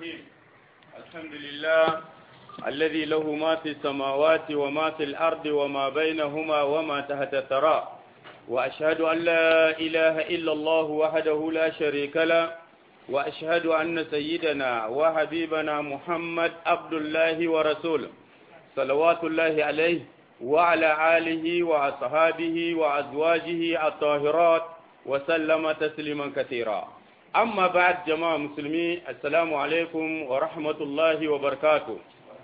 الرحيم الحمد لله الذي له ما في السماوات وما في الأرض وما بينهما وما تحت الثرى وأشهد أن لا إله إلا الله وحده لا شريك له وأشهد أن سيدنا وحبيبنا محمد عبد الله ورسوله صلوات الله عليه وعلى آله وأصحابه وأزواجه الطاهرات وسلم تسليما كثيرا أما بعد جماعة مسلمين السلام عليكم ورحمة الله وبركاته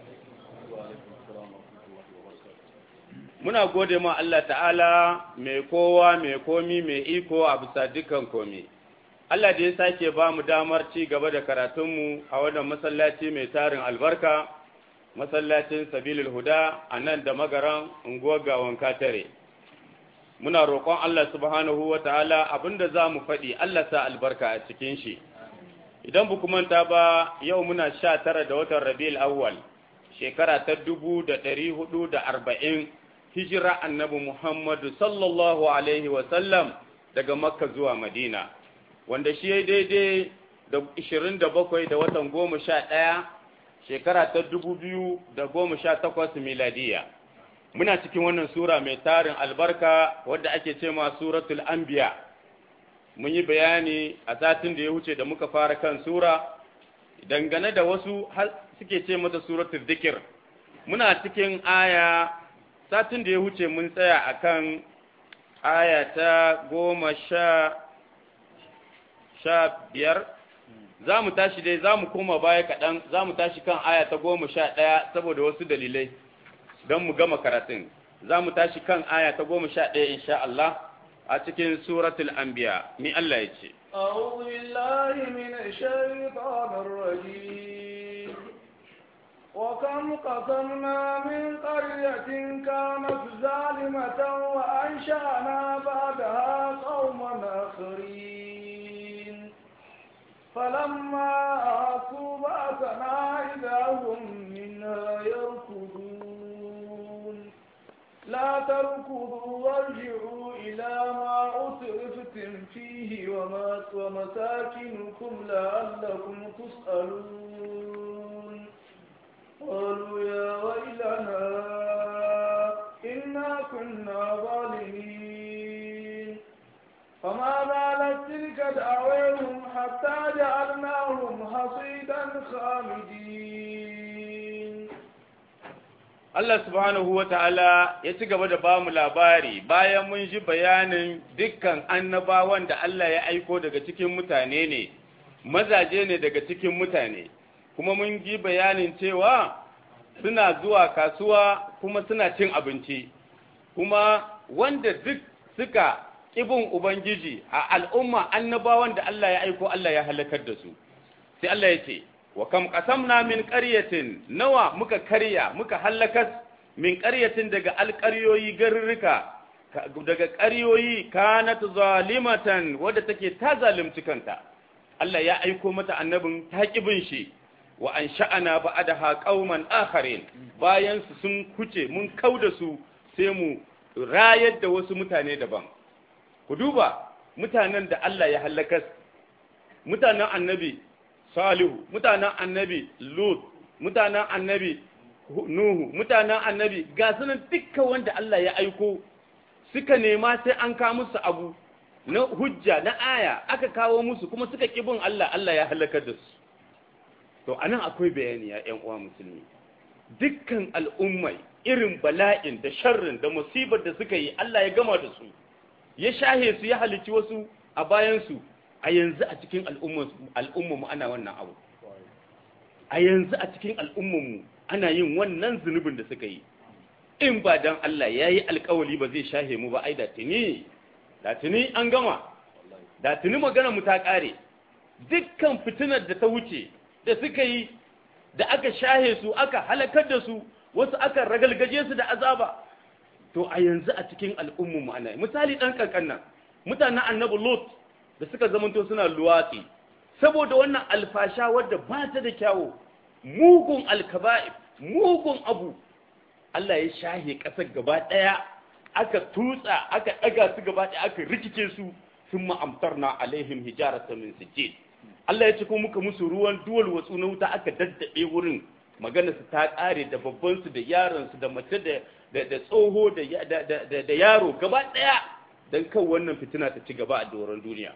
muna gode ma Allah ta'ala mai kowa mai komi mai iko a bisa dukkan komi Allah da ya sake ba mu damar ci gaba da karatunmu a wannan masallaci mai tarin albarka masallacin sabilul huda a nan da magaran unguwar gawan katare muna roƙon Allah subhanahu wa ta'ala abinda za mu faɗi Allah sa albarka a cikin shi idan bu manta ba yau muna sha tara da watan rabi'ul awwal shekara ta dubu da ɗari hudu da arba'in hijira annabi muhammadu sallallahu alaihi sallam daga makka zuwa madina wanda shi ya daidai da ishirin da bakwai da watan goma sha ɗaya shekara ta dubu biyu da goma sha takwas miladiya muna cikin wannan sura mai tarin albarka wadda ake ce ma suratul anbiya mun yi bayani a satin da ya wuce da muka fara kan sura dangane da wasu suke ce mata suratul zikir muna cikin aya satin da ya wuce mun tsaya akan aya ta goma sha sha biyar za mu tashi dai za mu koma baya kaɗan za mu tashi kan aya ta goma sha ɗaya saboda wasu dalilai don mu gama karatun za mu tashi kan aya ta goma sha ɗaya insha Allah a cikin suratul anbiya ni Allah ya ce أعوذ بالله من الشيطان الرجيم وكم قصمنا من قرية كانت ظالمة وأنشأنا بعدها قوما آخرين فلما أحسوا بأسنا إذا هم منها يركضون لا تركضوا وارجعوا إلى ما أسرفتم فيه وما ومساكنكم لعلكم تسألون قالوا يا ويلنا إنا كنا ظالمين فما زالت تلك دعوهم حتى جعلناهم حصيدا خامدين Allah subhanahu wa ta'ala ya ci gaba da ba mu labari bayan mun ji bayanin dukkan annabawan da Allah ya aiko daga cikin mutane ne, mazaje ne daga cikin mutane, kuma mun ji bayanin cewa suna zuwa kasuwa kuma suna cin abinci, kuma wanda duk suka ƙibin Ubangiji a al'umma annabawan da Allah ya aiko Allah ya halakar da su. Sai Allah ya ce, wa kam qasamna min qaryatin nawa muka karya muka halakas min qaryatin daga alqaryoyi garurruka daga qaryoyi kanat zalimatan wadda take ta zalunci kanta Allah ya aiko mata annabin taqibin shi wa ansha'ana ba'daha qauman akharin bayan su sun kuce mun kauda su sai mu rayar da wasu mutane daban ku duba mutanen da Allah ya halakas mutanen annabi Salihu, mutanen annabi Lut, mutanen annabi Nuhu, mutanen annabi ga sunan dukkan wanda Allah ya aiko suka nema sai an kawo musu abu na hujja na aya aka kawo musu kuma suka kibin Allah Allah ya halakar da su. To anan akwai bayani ya ‘yan uwa musulmi. Dukkan al'ummai irin bala'in da sharrin da musibar da suka yi Allah ya gama da su, ya shahe su ya halici wasu a bayansu a yanzu a cikin al'ummanmu ana wannan abu a yanzu a cikin al'ummanmu ana yin wannan zunubin da suka yi in ba don Allah ya yi alkawali ba zai shahe mu ba ai da tuni da tuni an gama da tuni magana mu ta ƙare dukkan fitinar da ta wuce da suka yi da aka shahe su aka halakar da su wasu aka ragalgaje su da azaba to a yanzu a cikin al'ummanmu ana misali ɗan ƙanƙan nan mutanen annabi lot da suka zamanto suna luwatsi saboda wannan alfasha wadda ba ta da kyawu mugun alkaba'ib mugun abu Allah ya shahe ƙasar gaba ɗaya aka tutsa aka ɗaga su gaba ɗaya aka rikice su sun ma'amtar na alaihim hijarata min sijjid Allah ya ce ko muka musu ruwan duwal watsu na wuta aka daddabe wurin magana su ta kare da babban su da yaron su da mace da da tsoho da da yaro gaba daya dan kan wannan fitina ta ci gaba a doron duniya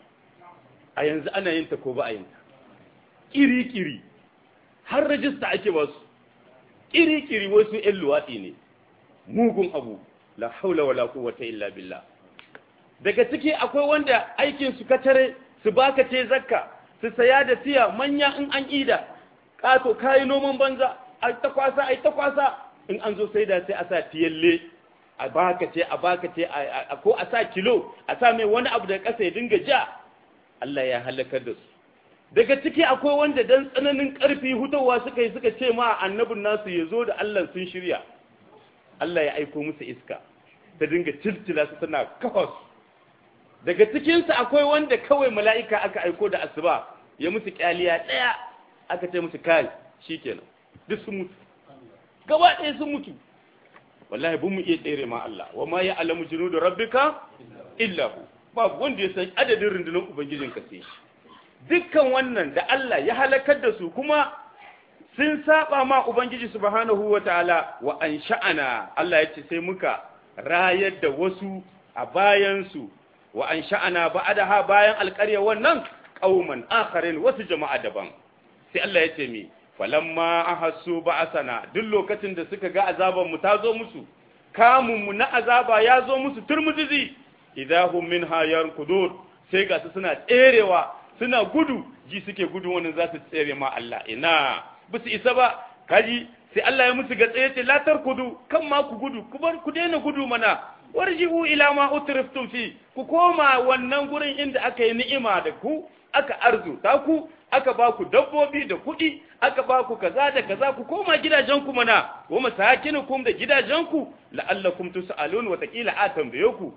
a yanzu ana yin ta ko ba a yin ta kiri kiri har rajista ake ba su kiri kiri wasu ƴan luwaɗi ne mugun abu la haula wala quwwata illa billah daga ciki akwai wanda aikin su katare su baka ce zakka su saya da tiya manya in an ida kato kayi noman banza ai ta kwasa ai ta kwasa in an zo sai da sai a sa tiyalle a baka ce a baka ce ko a sa kilo a sa mai wani abu da kasa ya dinga ja Allah ya halakar da su daga ciki akwai wanda dan tsananin karfi hutawa suka yi suka ce ma annabin nasu ya zo da Allah sun shirya Allah ya aiko musu iska ta dinga tiltila su tana kawas daga cikinsu akwai wanda kawai mala'ika aka aiko da asuba ya musu kyaliya ɗaya aka ce musu kai shi kenan duk sun mutu gaba ɗaya sun mutu wallahi bin mu iya tsere ma Allah wa ma ya alamu jinu da rabbika illa hu babu wanda ya san adadin rundunar ubangijin ka sai shi dukkan wannan da Allah ya halakar da su kuma sun saba ma ubangiji subhanahu wa ta'ala wa an sha'ana Allah ya ce sai muka rayar da wasu a bayansu wa an sha'ana ba'adaha bayan alƙarya wannan qauman akharin wasu jama'a daban sai Allah ya ce mi falamma ahassu ba'asana duk lokacin da suka ga azaban mu ta zo musu kamun mu na azaba ya zo musu turmuzizi idahum minha yarkudur sai ga su suna tserewa suna gudu ji suke gudu wannan za su tsere ma Allah ina bisu isa ba kaji sai Allah ya musu ga tsaye ce la tarkudu kan ma ku gudu ku bar ku daina gudu mana warji'u ila ma utriftum fi ku koma wannan gurin inda aka yi ni'ima da ku aka arzuta ku aka ba ku dabbobi da kuɗi aka ba ku kaza da kaza ku koma gidajenku mana wa masakinukum da gidajenku la'allakum tus'alun wa taqila a tambaye ku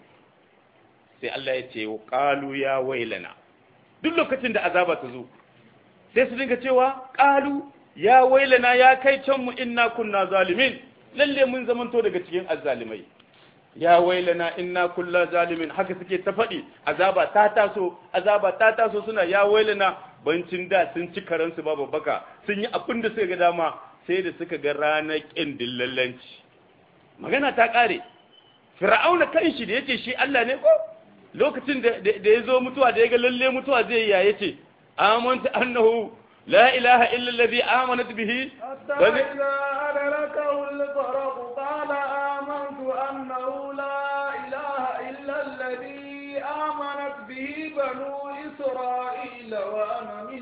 sai Allah ya ce qalu ya wailana duk lokacin da azaba ta zo sai su dinga cewa qalu ya wailana ya kai can mu inna kunna zalimin lalle mun zamanto daga cikin azzalimai ya wailana inna kulla zalimin haka suke ta faɗi azaba ta taso azaba ta taso suna ya wailana bancin da sun ci karansu babu baka sun yi abin da suka ga dama sai da suka ga ranar ƙin dillallanci magana ta ƙare fir'auna kanshi da yace shi Allah ne ko lokacin da ya zo mutuwa da ya ga lalle mutuwa zai ya yace amantu annahu la ilaha illa allazi amanat bihi حتى إذا أدركه الغرق قال آمنت أنه لا إله إلا الذي آمنت به بنو إسرائيل وأنا من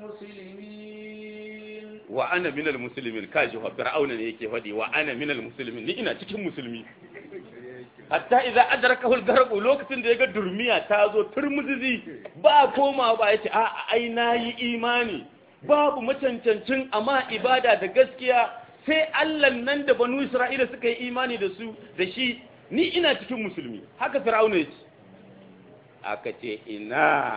المسلمين wa ana minal muslimin kaji wa fir'auna ne yake faɗi wa ana minal muslimin ni ina cikin musulmi hatta idza adrakahu al-gharq lokacin da yaga durmiya ta zo turmuzizi ba koma ba yace a ai nayi imani babu macancancin amma ibada da gaskiya sai Allah nan da banu Isra'ila suka yi imani da su da shi ni ina cikin musulmi haka fir'auna yace aka ce ina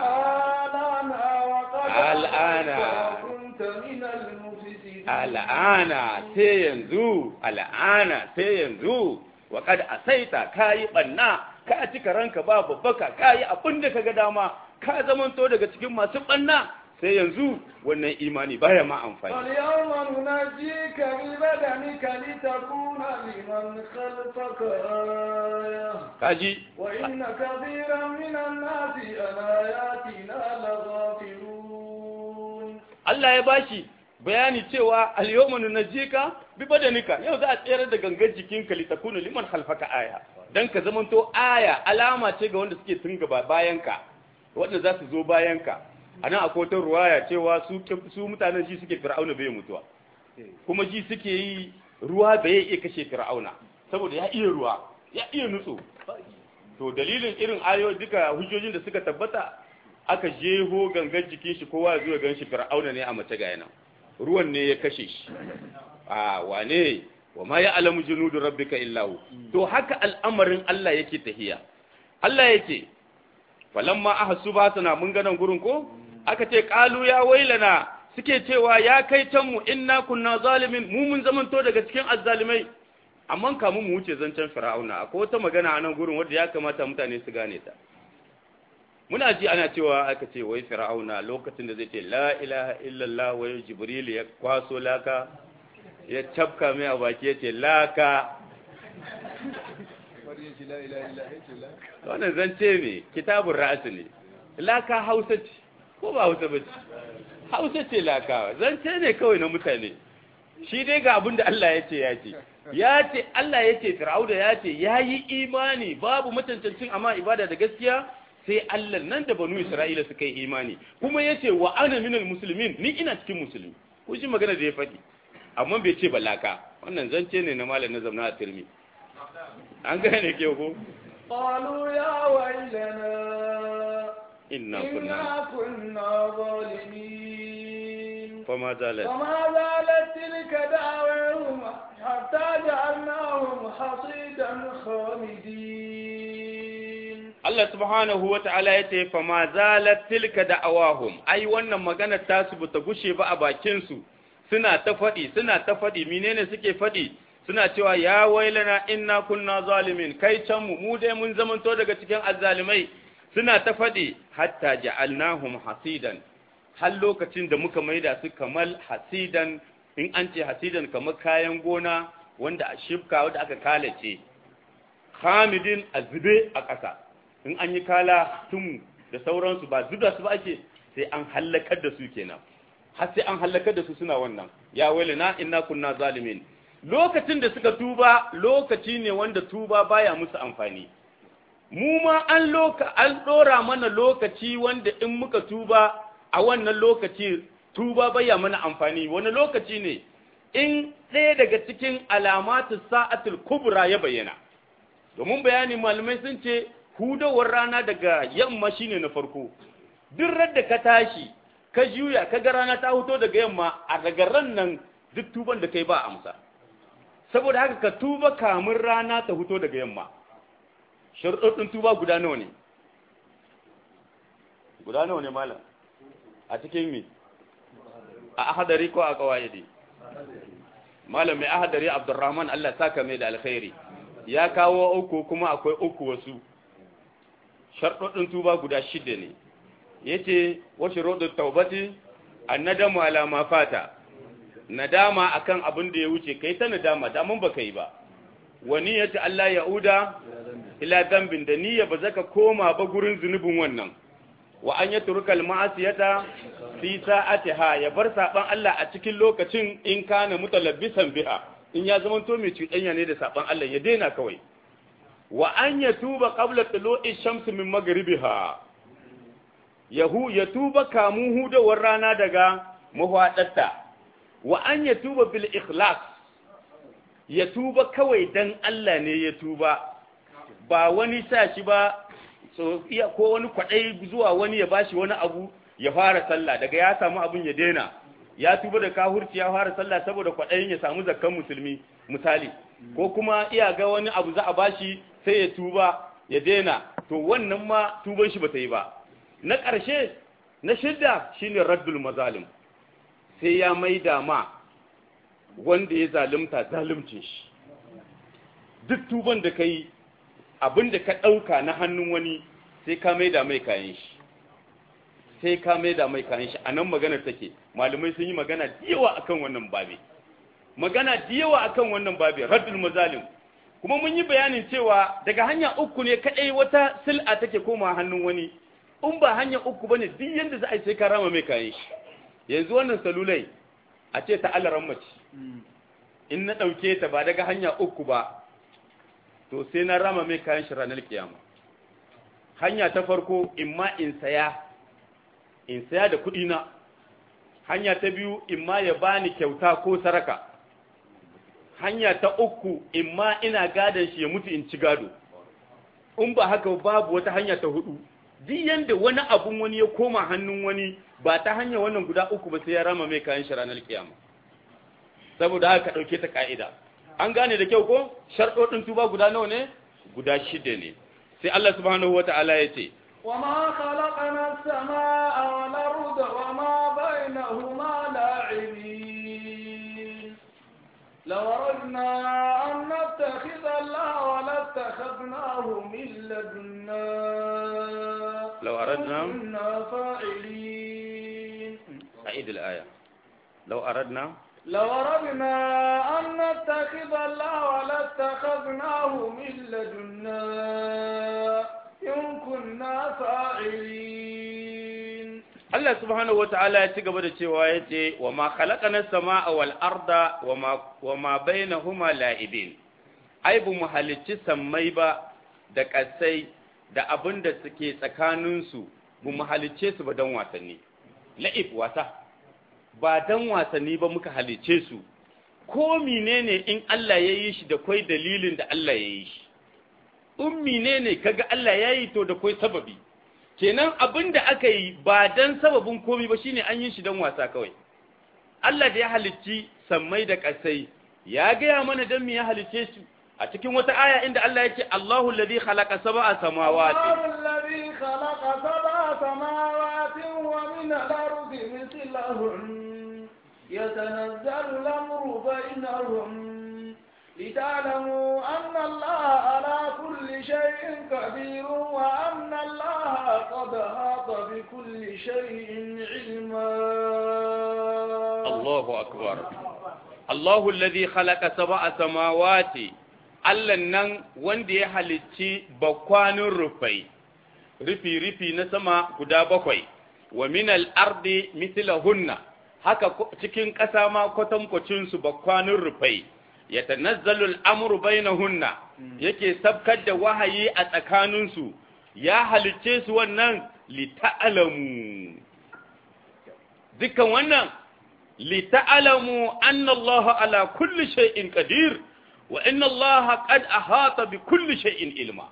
الآن الآن. وقد كنت من المفسدين al'ana sai yanzu al'ana sai yanzu wa kad asaita kayi banna ka cika ranka ba babbaka kayi abin da kaga dama ka zamanto daga cikin masu banna sai yanzu wannan imani baya ma amfani فاليوم ننجيك ببدنك لتكون لمن خلفك آية kaji وإن كثيرا من الناس عن آياتنا لغافلون Allah ya bashi bayani cewa al-yawma nunajjika bi badanika yau za a tsere da gangar jikinka litakuna liman khalfaka aya dan ka zamanto aya alama ce ga wanda suke tun gaba bayanka wanda za su zo bayanka anan akwai wata ruwaya cewa su su mutanen shi suke fir'auna bai mutuwa kuma ji suke yi ruwa bai iya kashe fir'auna saboda ya iya ruwa ya iya nutso to dalilin irin ayo duka hujjojin da suka tabbata aka jeho gangan jikin shi kowa ya zo ya gan shi fir'auna ne a mace ga yana ruwan ne ya kashe shi a wane wa ma ya alamu junudu rabbika illahu to haka al'amarin Allah yake tahiya Allah yake falamma ahsu basana mun ga nan gurin ko aka ce qalu ya wailana suke cewa ya kai can mu inna kunna zalimin mu mun zamanto daga cikin azzalimai amma kamun mu wuce zancen fir'auna akwai wata magana a nan gurin wanda ya kamata mutane su gane ta muna ji ana cewa aka ce wai fir'auna lokacin da zai ce la ilaha illallah wai jibril ya kwaso laka ya tabka mai a baki ya ce laka wannan zance ne kitabun ra'asi ne laka hausa ce ko ba hausa ba ce hausa ce laka zance ne kawai na mutane shi dai ga abin da Allah ya ce ya ce ya ce Allah ya ce fir'auna ya ce ya yi imani babu mutuntancin amma ibada da gaskiya sai Allah nan da banu Isra'ila suka yi imani kuma ya ce wa ana minal musulmin ni ina cikin musulmi ko shi magana da ya faɗi amma bai ce balaka wannan zance ne na malam na zamna a turmi an gane ke ko قالوا يا ويلنا inna kunna إنا كنا ظالمين fama zalat وما زالت تلك دعواهم حتى جعلناهم حصيدا خامدين Allah subhanahu wa ta'ala ya ce fama zalat tilka da'awahum ai wannan magana ta su bata gushe ba a bakin su suna ta faɗi suna ta faɗi menene suke faɗi suna cewa ya wailana inna kunna zalimin kai can mu mu dai mun zamanto daga cikin azzalimai suna ta faɗi hatta ja'alnahum hasidan har lokacin da muka maida su kamal hasidan in an ce hasidan kamar kayan gona wanda a shifka wanda aka kalace hamidin azube a ƙasa in an yi kala tumu da sauransu ba zuba su ba ake sai an hallakar da su kenan har sai an hallakar da su suna wannan ya wailana inna kunna zalimin lokacin da suka tuba lokaci ne wanda tuba baya musu amfani mu ma an loka an dora mana lokaci wanda in muka tuba a wannan lokaci tuba baya mana amfani wani lokaci ne in ɗaya daga cikin alamatu sa'atul kubra ya bayyana domin bayani malamai sun ce hudawar rana daga yamma shine na farko duk radda ka tashi ka juya ka ga rana ta huto daga yamma a daga ran nan duk tuban da kai ba amsa saboda haka ka tuba kamun rana ta huto daga yamma sharuɗin tuba guda nawa ne guda nawa ne malam a cikin mi a ahadari ko a kawaidi malam mai ahadari abdurrahman Allah saka mai da alkhairi ya kawo uku kuma akwai uku wasu sharɗoɗin tuba guda shida ne yace wa shuruɗut taubati annadamu ala ma fata nadama akan abin da ya wuce kai ta nadama da mun baka yi ba wani yace Allah yauda ila dambin da niyya ba zaka koma ba gurin zunubin wannan wa an yatruka al-ma'asiyata fi sa'atiha ya bar saban Allah a cikin lokacin in kana mutalabbisan biha in ya zama to mai cuɗanya ne da saban Allah ya daina kawai wa an yatuba qabla tulu'i shamsi min maghribiha yahu yatuba kamun hudawar rana daga mahwadatta wa an yatuba bil ikhlas yatuba kawai dan Allah ne ya tuba ba wani sa shi ba so iya ko wani kwadai zuwa wani ya bashi wani abu ya fara sallah daga ya samu abun ya daina ya tuba da kahurci ya fara sallah saboda kwadayin ya samu zakkan musulmi misali ko kuma iya ga wani abu za a bashi sai ya tuba ya daina to wannan ma tuban shi bata yi ba na ƙarshe na shidda shine raddul mazalim sai ya maida ma wanda ya zalunta zaluncin shi duk tuban da kai abin da ka ɗauka na hannun wani sai ka maida mai kayan shi sai ka maida mai kayan shi a nan maganar take malamai sun yi magana da yawa akan wannan babe magana da yawa akan wannan babe raddul mazalim kuma mun yi bayanin cewa daga hanya uku ne kadai wata sil'a take koma hannun wani in ba hanya uku bane duk yanda za a yi sai ka rama mai kayan shi yanzu wannan salulai a ce ta alaran mace in na ɗauke ta ba daga hanya uku ba to sai na rama mai kayan shi ranar kiyama hanya ta farko in ma in saya in saya da kuɗi na hanya ta biyu in ma ya bani kyauta ko saraka hanya ta uku in ma ina gadon shi ya mutu in ci gado in ba haka babu wata hanya ta hudu duk yanda wani abun wani ya koma hannun wani ba ta hanya wannan guda uku ba sai ya rama mai kayan shi ranar kiyama saboda haka ɗauke ta ka'ida an gane da kyau ko sharɗoɗin tuba guda nawa ne guda shida ne sai Allah subhanahu wata'ala ya ce وما خلقنا السماء والأرض وما بينهما لاعبين لو أردنا أن نتخذ الله لاتخذناه من لدنا لو أردنا نعم. كنا فاعلين أعيد الآية لو أردنا لو أردنا أن نتخذ الله لاتخذناه من لدنا إن كنا فاعلين Allah subhanahu wata'ala ya ci gaba da cewa ya ce wa ma khalaqana samaa wal arda wa ma wa ma bainahuma la'ibin ai bu mu halicci sammai ba da kasai da abin da suke tsakanin su bu mu halicce su ba dan wasanni la'ib wasa ba dan wasanni ba muka halicce su ko menene in Allah ya yi shi da kai dalilin da Allah ya yi shi in menene kaga Allah ya yi to da kai sababi kenan abin da aka yi ba dan sababin komi ba shine an yi shi dan wasa kawai Allah da ya halicci sammai da ƙasai ya gaya mana dan me ya halicce su a cikin wata aya inda Allah yake Allahu alladhi khalaqa sab'a samawati الله الذي خلق سبع سماوات ومن الأرض مثلهن يتنزل الأمر بينهم لتعلموا أن الله على كل شيء قدير وأن الله قد أحاط بكل شيء علما Allahu akbar Allahu alladhi khalaqa sab'a samawati Allah nan wanda ya halicci bakwanin rufai rufi rufi na sama guda bakwai wa min al-ardi mithlahunna haka ko- cikin ƙasa ma kwatankwacin su bakwanin rufai yatanazzalu al-amru bainahunna yake sabkar da wahayi a tsakaninsu ya halicce su wannan lita'alamu dukkan wannan lita'alamu anna Allah ala kulli shay'in qadir wa inna Allah qad ahata bi kulli shay'in ilma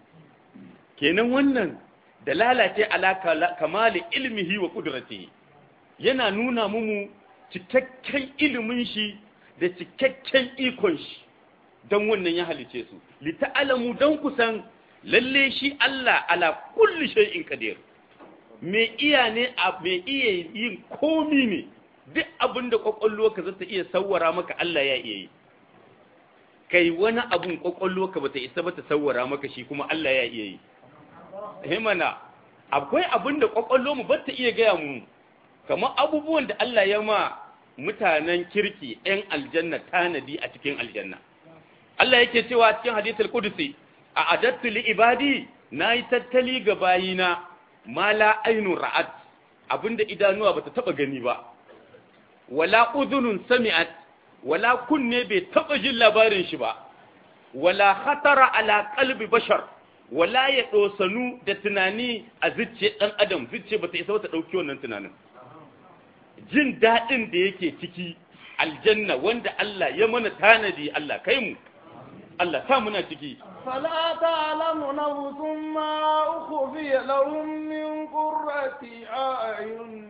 kenan wannan dalala ce ala kala- kamali ilmihi wa qudratihi yana nuna mumu cikakken ilimin shi da cikakken ikon shi don wannan ya halice su lita'alamu don kusan lalle shi Allah ala kulli shay'in qadir me iya ne a me iya yin komi ne duk abin da kwakwalwarka za ta iya sawwara maka Allah ya iya yi kai wani abun kwakwalwarka ba ta isa ba ta sawwara maka shi kuma Allah ya iya yi himana akwai abin da kwakwalwarmu ba ta iya gaya mu kamar abubuwan da Allah ya ma mutanen kirki 'yan aljanna tanadi a cikin aljanna Allah yake cewa cikin hadithul qudsi a adattu li ibadi nayi tattali ga bayina ma la ainun ra'at abinda idanuwa bata taba gani ba wala udhunun sami'at wala kunne bai taba jin labarin shi ba wala khatara ala qalbi bashar wala ya dosanu da tunani a zuciyar dan adam zuciya bata isa ta dauki wannan tunanin jin dadin da yake ciki aljanna wanda Allah ya mana tanadi Allah kai mu Allah sa muna ciki فلا تعلم نفس ما أخفي لهم من قرة أعين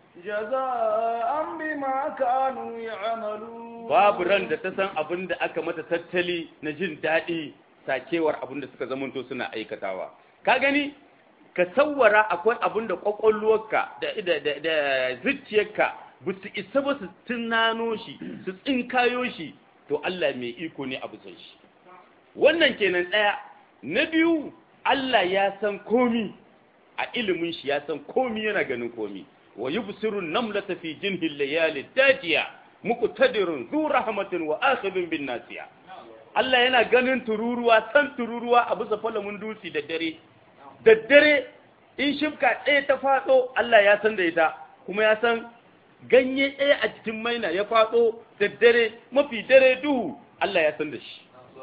جزاء بما كانوا يعملون babu ran da ta san abin da aka mata tattali na jin daɗi sakewar abin da suka zamanto suna aikatawa ka gani ka sawwara akwai abin da kwakwalwarka da da da, da zuciyarka ba su isa ba su tunano shi su tsinkayo shi to Allah mai iko ne a bisa shi wannan kenan ɗaya na biyu Allah ya san komi a ilimin shi ya san komi yana ganin komi wa yubsiru namlata fi jinhil layali dajiya muqtadirun zu rahmatin wa akhidun bin nasiya Allah yana ganin tururuwa san tururuwa a bisa falamin dutse da dare da dare in shifka ɗaya ta faɗo Allah ya san da ita kuma ya san ganye ɗaya a cikin maina ya faɗo da dare mafi dare duhu Allah ya san da shi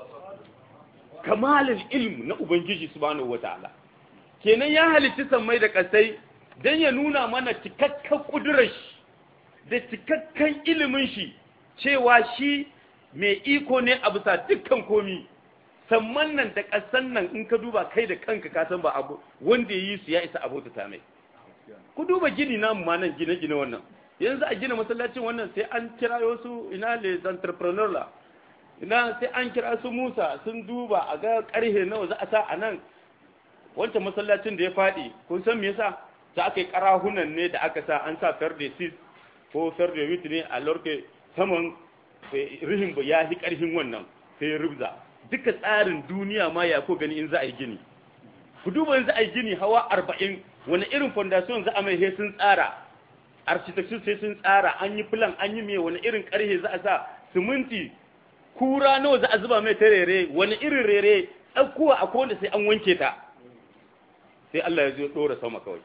kamalin ilm na Ubangiji subhanahu wata'ala kenan ya halitti sammai da ƙasai don ya nuna mana cikakken ƙudurar shi da cikakken ilimin shi cewa shi mai iko ne a bisa dukkan komi samman nan da ƙasan nan in ka duba kai da kanka ka san ba abu wanda ya yi su ya isa abota ta mai ku duba gini namu ma nan gine-gine wannan yanzu a gina masallacin wannan sai an kira wasu ina les entrepreneur la ina sai an kira su Musa sun duba a ga karhe nawa za a sa a nan wancan masallacin da ya faɗi kun san me yasa ta aka yi karahunan ne da aka sa an sa fer de six ko fer de huit ne a lorke saman rihin ya fi karhin wannan sai ya rubza duka tsarin duniya ma ya ko gani in za a yi gini ku duba in za a yi gini hawa arba'in wani irin fondation za a mai he sun tsara architecture sai sun tsara an yi plan an yi me wani irin karhe za a sa siminti kura nawa za a zuba mai ta rere wani irin rere tsakuwa a wanda sai an wanke ta sai Allah ya zo dora sama kawai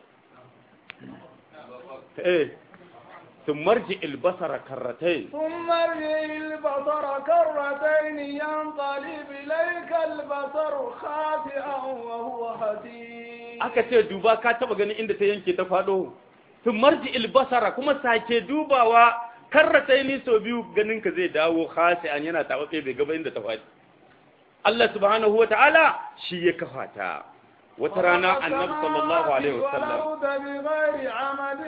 eh ثم مرجع البصر كرتين ثم ارجع البصر كرتين ينقلب إليك البصر خاسئا وهو حسير aka ce duba ka taba ganin inda ta yanke ta fado ثم مرجع البصر kuma sake dubawa karrataini so biyu ganin ka zai dawo khasi'an yana tawafe bai gaba inda ta fadi Allah subhanahu wataala shi ya kafa ta wata rana annabi sallallahu alaihi wasallam والأرض بغير عمد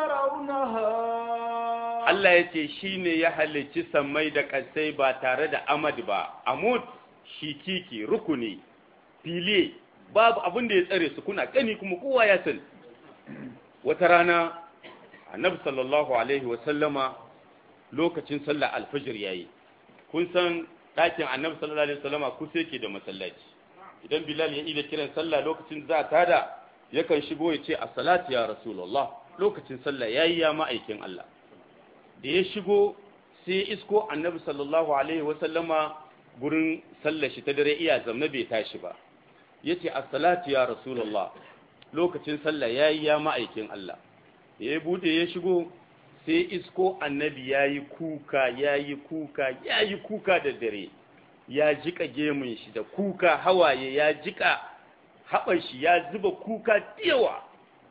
ترونها Allah ya ce shi ne ya halicci sammai da ƙasai ba tare da amad ba, amud shi kiki rukuni, fili, babu abin da ya tsare su kuna gani kuma kowa ya san. Wata rana, annabi sallallahu Alaihi wasallama lokacin sallah alfajir ya yi, kun san ɗakin annabi sallallahu Alaihi wasallama kusa yake da masallaci. Idan Bilal ya ida kiran sallah lokacin za ta da yakan shigo ya ce, Assalatu ya Rasulallah, lokacin sallah ya yi ya ma'aikin Allah. da ya shigo sai isko annabi sallallahu alaihi wasallama gurin sallar shi ta dare iya zamna bai tashi ba yace as-salatu ya rasulullah lokacin sallah yayi ya ma'aikin Allah ya bude ya shigo sai isko annabi yayi kuka yayi kuka yayi kuka da dare ya jika gemun shi da kuka hawaye ya jika haɓar shi ya zuba kuka yawa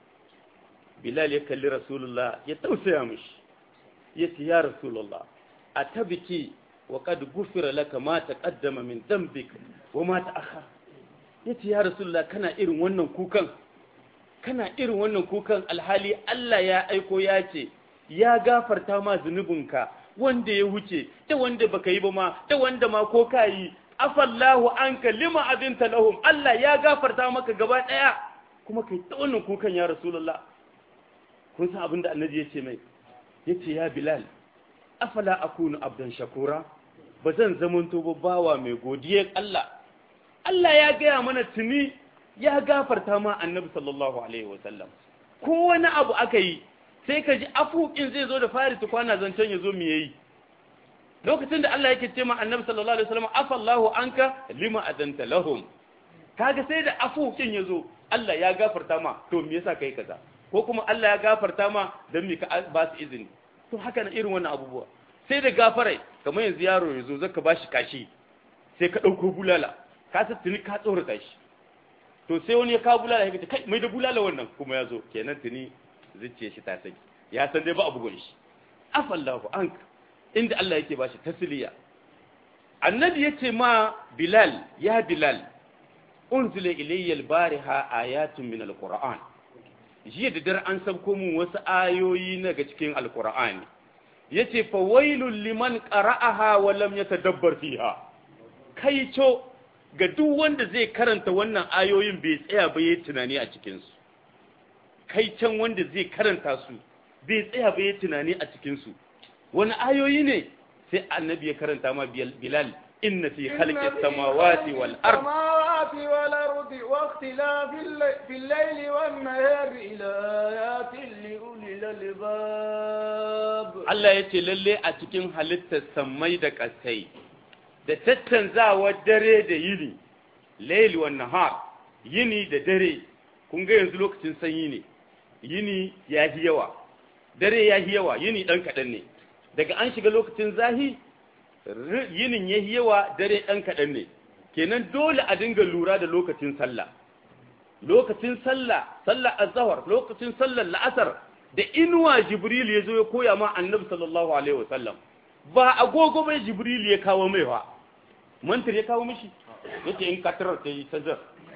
bilal ya kalli rasulullah ya tausaya mishi yace ya rasulullah atabiki wa qad gufira laka ma taqaddama min dhanbik wa ma ta'akhkhar yace ya rasulullah kana irin wannan kukan kana irin wannan kukan alhali Allah ya aiko ya ce ya gafarta ma zunubinka wanda ya wuce da wanda baka yi ba ma da wanda ma ko kai afallahu anka lima adinta lahum Allah ya gafarta maka gaba daya kuma kai ta wannan kukan ya rasulullah kun san abin da annabi ya ce mai yace ya bilal afala akunu abdan shakura ba zan zamanto ba bawa mai godiyar Allah Allah ya gaya mana tuni ya gafarta ma annabi sallallahu alaihi wasallam ko wani abu aka yi sai ka ji afukin zai zo da fari tukwana zancen ya zo mu yayi lokacin da Allah yake ce ma annabi sallallahu alaihi wasallam afallahu anka lima adanta lahum kaga sai da afukin ya zo Allah ya gafarta ma to me yasa kai kaza ko kuma Allah ya gafarta ma don me ka ba su izini to haka na irin wannan abubuwa sai da gafarai kamar yanzu yaro ya zo zaka bashi kashi sai ka ɗauko bulala ka sa tuni ka tsorata shi to sai wani ya kawo bulala ya ce kai mai da bulala wannan kuma ya zo kenan tuni zuciya shi ta saki ya san dai ba abu gwani shi afallahu anka inda Allah yake bashi tasliya annabi yace ma bilal ya bilal unzila ilayya al-bariha ayatun min al-qur'an jiya da dare an sabko mun wasu ayoyi daga cikin alkur'ani yace fa wailul liman qara'aha wa lam yatadabbar fiha kaico ga duk wanda zai karanta wannan ayoyin bai tsaya ba yayin tunani a cikin su kaicen wanda zai karanta su bai tsaya ba yayin tunani a cikin su wani ayoyi ne sai annabi ya karanta ma bilal inna fi khalqis samawati wal ard السماوات والأرض واختلاف الليل في الليل والنهار لآيات لأولي الألباب Allah ya ce lalle a cikin halittar sammai da ƙasai da tattanzawar dare da yini, laili wa nahar, yini da dare, kun ga yanzu lokacin sanyi ne, yini ya yi yawa, dare ya yi yawa, yini ɗan kaɗan ne, daga an shiga lokacin zahi, yinin ya yi yawa, dare ɗan kaɗan ne, kenan dole a dinga lura da lokacin sallah. Lokacin sallah, sallah azahar, lokacin sallar la'asar, da inuwa jibril ya zo ya koya ma annabi sallallahu alaihi wasallam ba agogo bai jibril ya kawo mai ba mantar ya kawo mishi yake in katarar ta yi tazar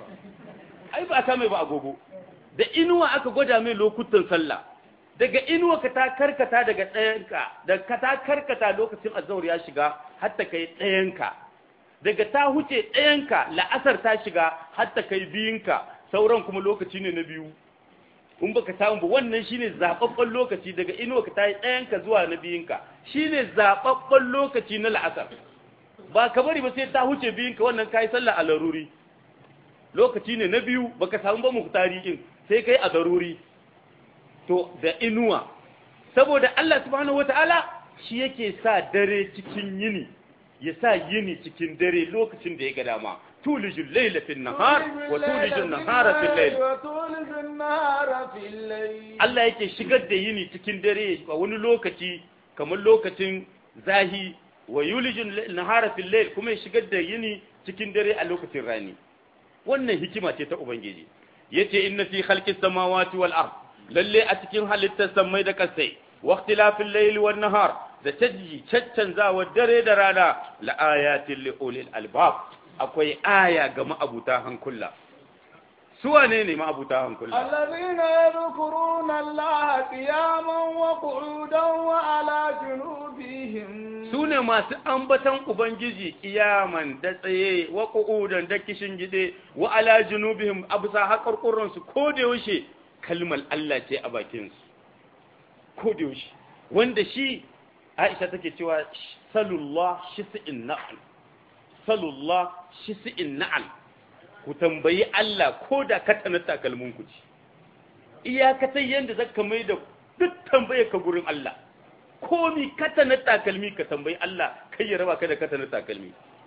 ai ba ta mai ba agogo da inuwa aka gwada mai lokutan sallah daga inuwa ka ta karkata daga ɗayanka da ka ta karkata lokacin azhar ya shiga hatta kai ɗayanka daga ta huce ɗayanka la'asar ta shiga hatta kai biyinka sauran kuma lokaci ne na biyu in baka samu ba wannan shine zababban lokaci daga inuwa ka tayi ɗayan ka zuwa na biyun ka shine zababban lokaci na la'asar ba ka bari ba sai ta huce biyun ka wannan kai sallah a laruri lokaci ne na biyu baka samu ba muhtari din sai kai a daruri to da inuwa saboda Allah subhanahu wataala shi yake sa dare cikin yini ya sa yini cikin dare lokacin da ya ga dama tulijul layla fil nahar wa tulijul nahara fil layl وتولج النهار في الليل Allah yake shigar da yini cikin dare a wani lokaci kamar lokacin zahi wa yulijul nahara fil layl kuma ya shigar da yini cikin dare a lokacin rani wannan hikima ce ta ubangiji yace inna fi khalqis samawati wal ard lalle a cikin halittar samai da kasai wa ikhtilafil layli wan nahar da tajji caccanzawa dare da rana la ayatin li ulil albab akwai aya ga ma'abuta hankula su wane ne ma'abuta hankula الذين يذكرون الله قياما وقعودا وعلى جنوبهم su ne masu ambatan Ubangiji kiyaman da tsaye wa ƙu'udan da kishin gide wa ala junubihim a bisa haƙarƙuransu ko da yaushe kalmar Allah ce a bakinsu ko da yaushe wanda shi Aisha take cewa salullah shisi'in na'al salullah shisi'in na'al ku tambayi Allah ko da ka tana takalmin ku ci iyakatai yanda zaka mai da duk tambayar ka gurin Allah komi kata na takalmi ka tambayi Allah kai ya raba ka da kata na takalmi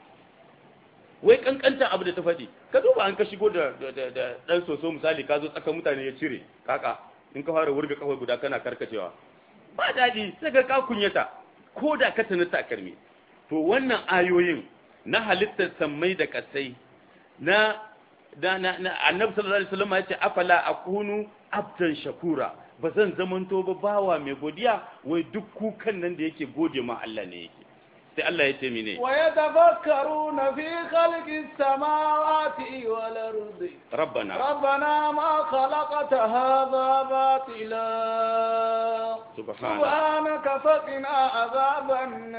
wai kankantan abu da ta faɗi ka duba an ka shigo da da dan soso misali ka zo tsakan mutane ya cire kaka in ka fara wurga kawai guda kana karkacewa ba daɗi sai ka ka kunyata ko da kata na takalmi to wannan ayoyin na halittar sammai da kasai na da na, na annabi sallallahu alaihi wasallam ya ce afala akunu abdan shakura ba zan zamanto ba bawa mai godiya wai duk kukan nan da yake gode ma Allah ne yake sai Allah ya ce mine ويتفكرون في خلق السماوات والأرض rabbana ربنا ما خلقت هذا باطلا subhana سبحانك فقنا عذاب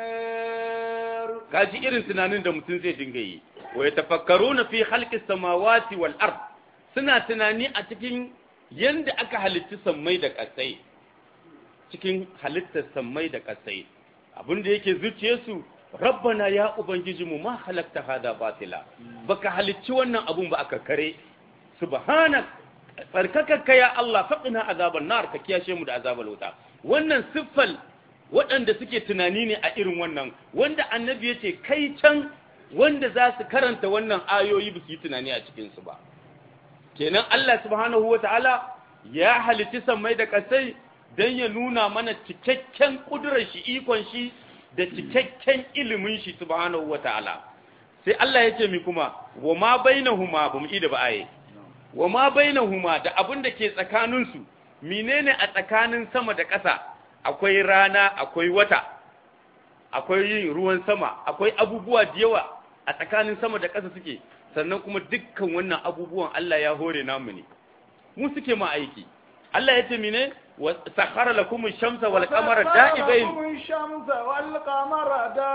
النار kaji irin tunanin da mutum zai dinga yi wa yatafakkaruna fi khalqis samawati wal ard suna tunani a cikin yanda aka halitta sammai da kasai cikin halittar sammai da kasai abin da yake zuciyarsu rabbana ya ubangijinmu ma halakta hada batila baka halicci wannan abun ba aka kare subhanak tsarkakakka ya Allah faqina azaban nar ka kiyashe mu da azabar wuta wannan siffal waɗanda suke tunani ne a irin wannan wanda annabi ya ce kai can wanda za su karanta wannan ayoyi ba su yi tunani a cikinsu ba kenan Allah subhanahu wa ta'ala ya halitti sammai da ƙasai don ya nuna mana cikakken ƙudurar shi ikon shi da cikakken ilimin shi subhanahu wa ta'ala sai Allah ya ce mi kuma wa ma bainahuma ba mu ida ba aye wa ma bainahuma da abin da ke tsakaninsu menene a tsakanin sama da ƙasa akwai rana akwai wata akwai yin ruwan sama akwai abubuwa da yawa a tsakanin sama da ƙasa suke sannan kuma dukkan wannan abubuwan Allah ya hore namu ne mu suke ma aiki Allah ya ce mine wa sakhara lakum ash-shamsa wal qamara da'ibain وسخر لكم الشمس والقمر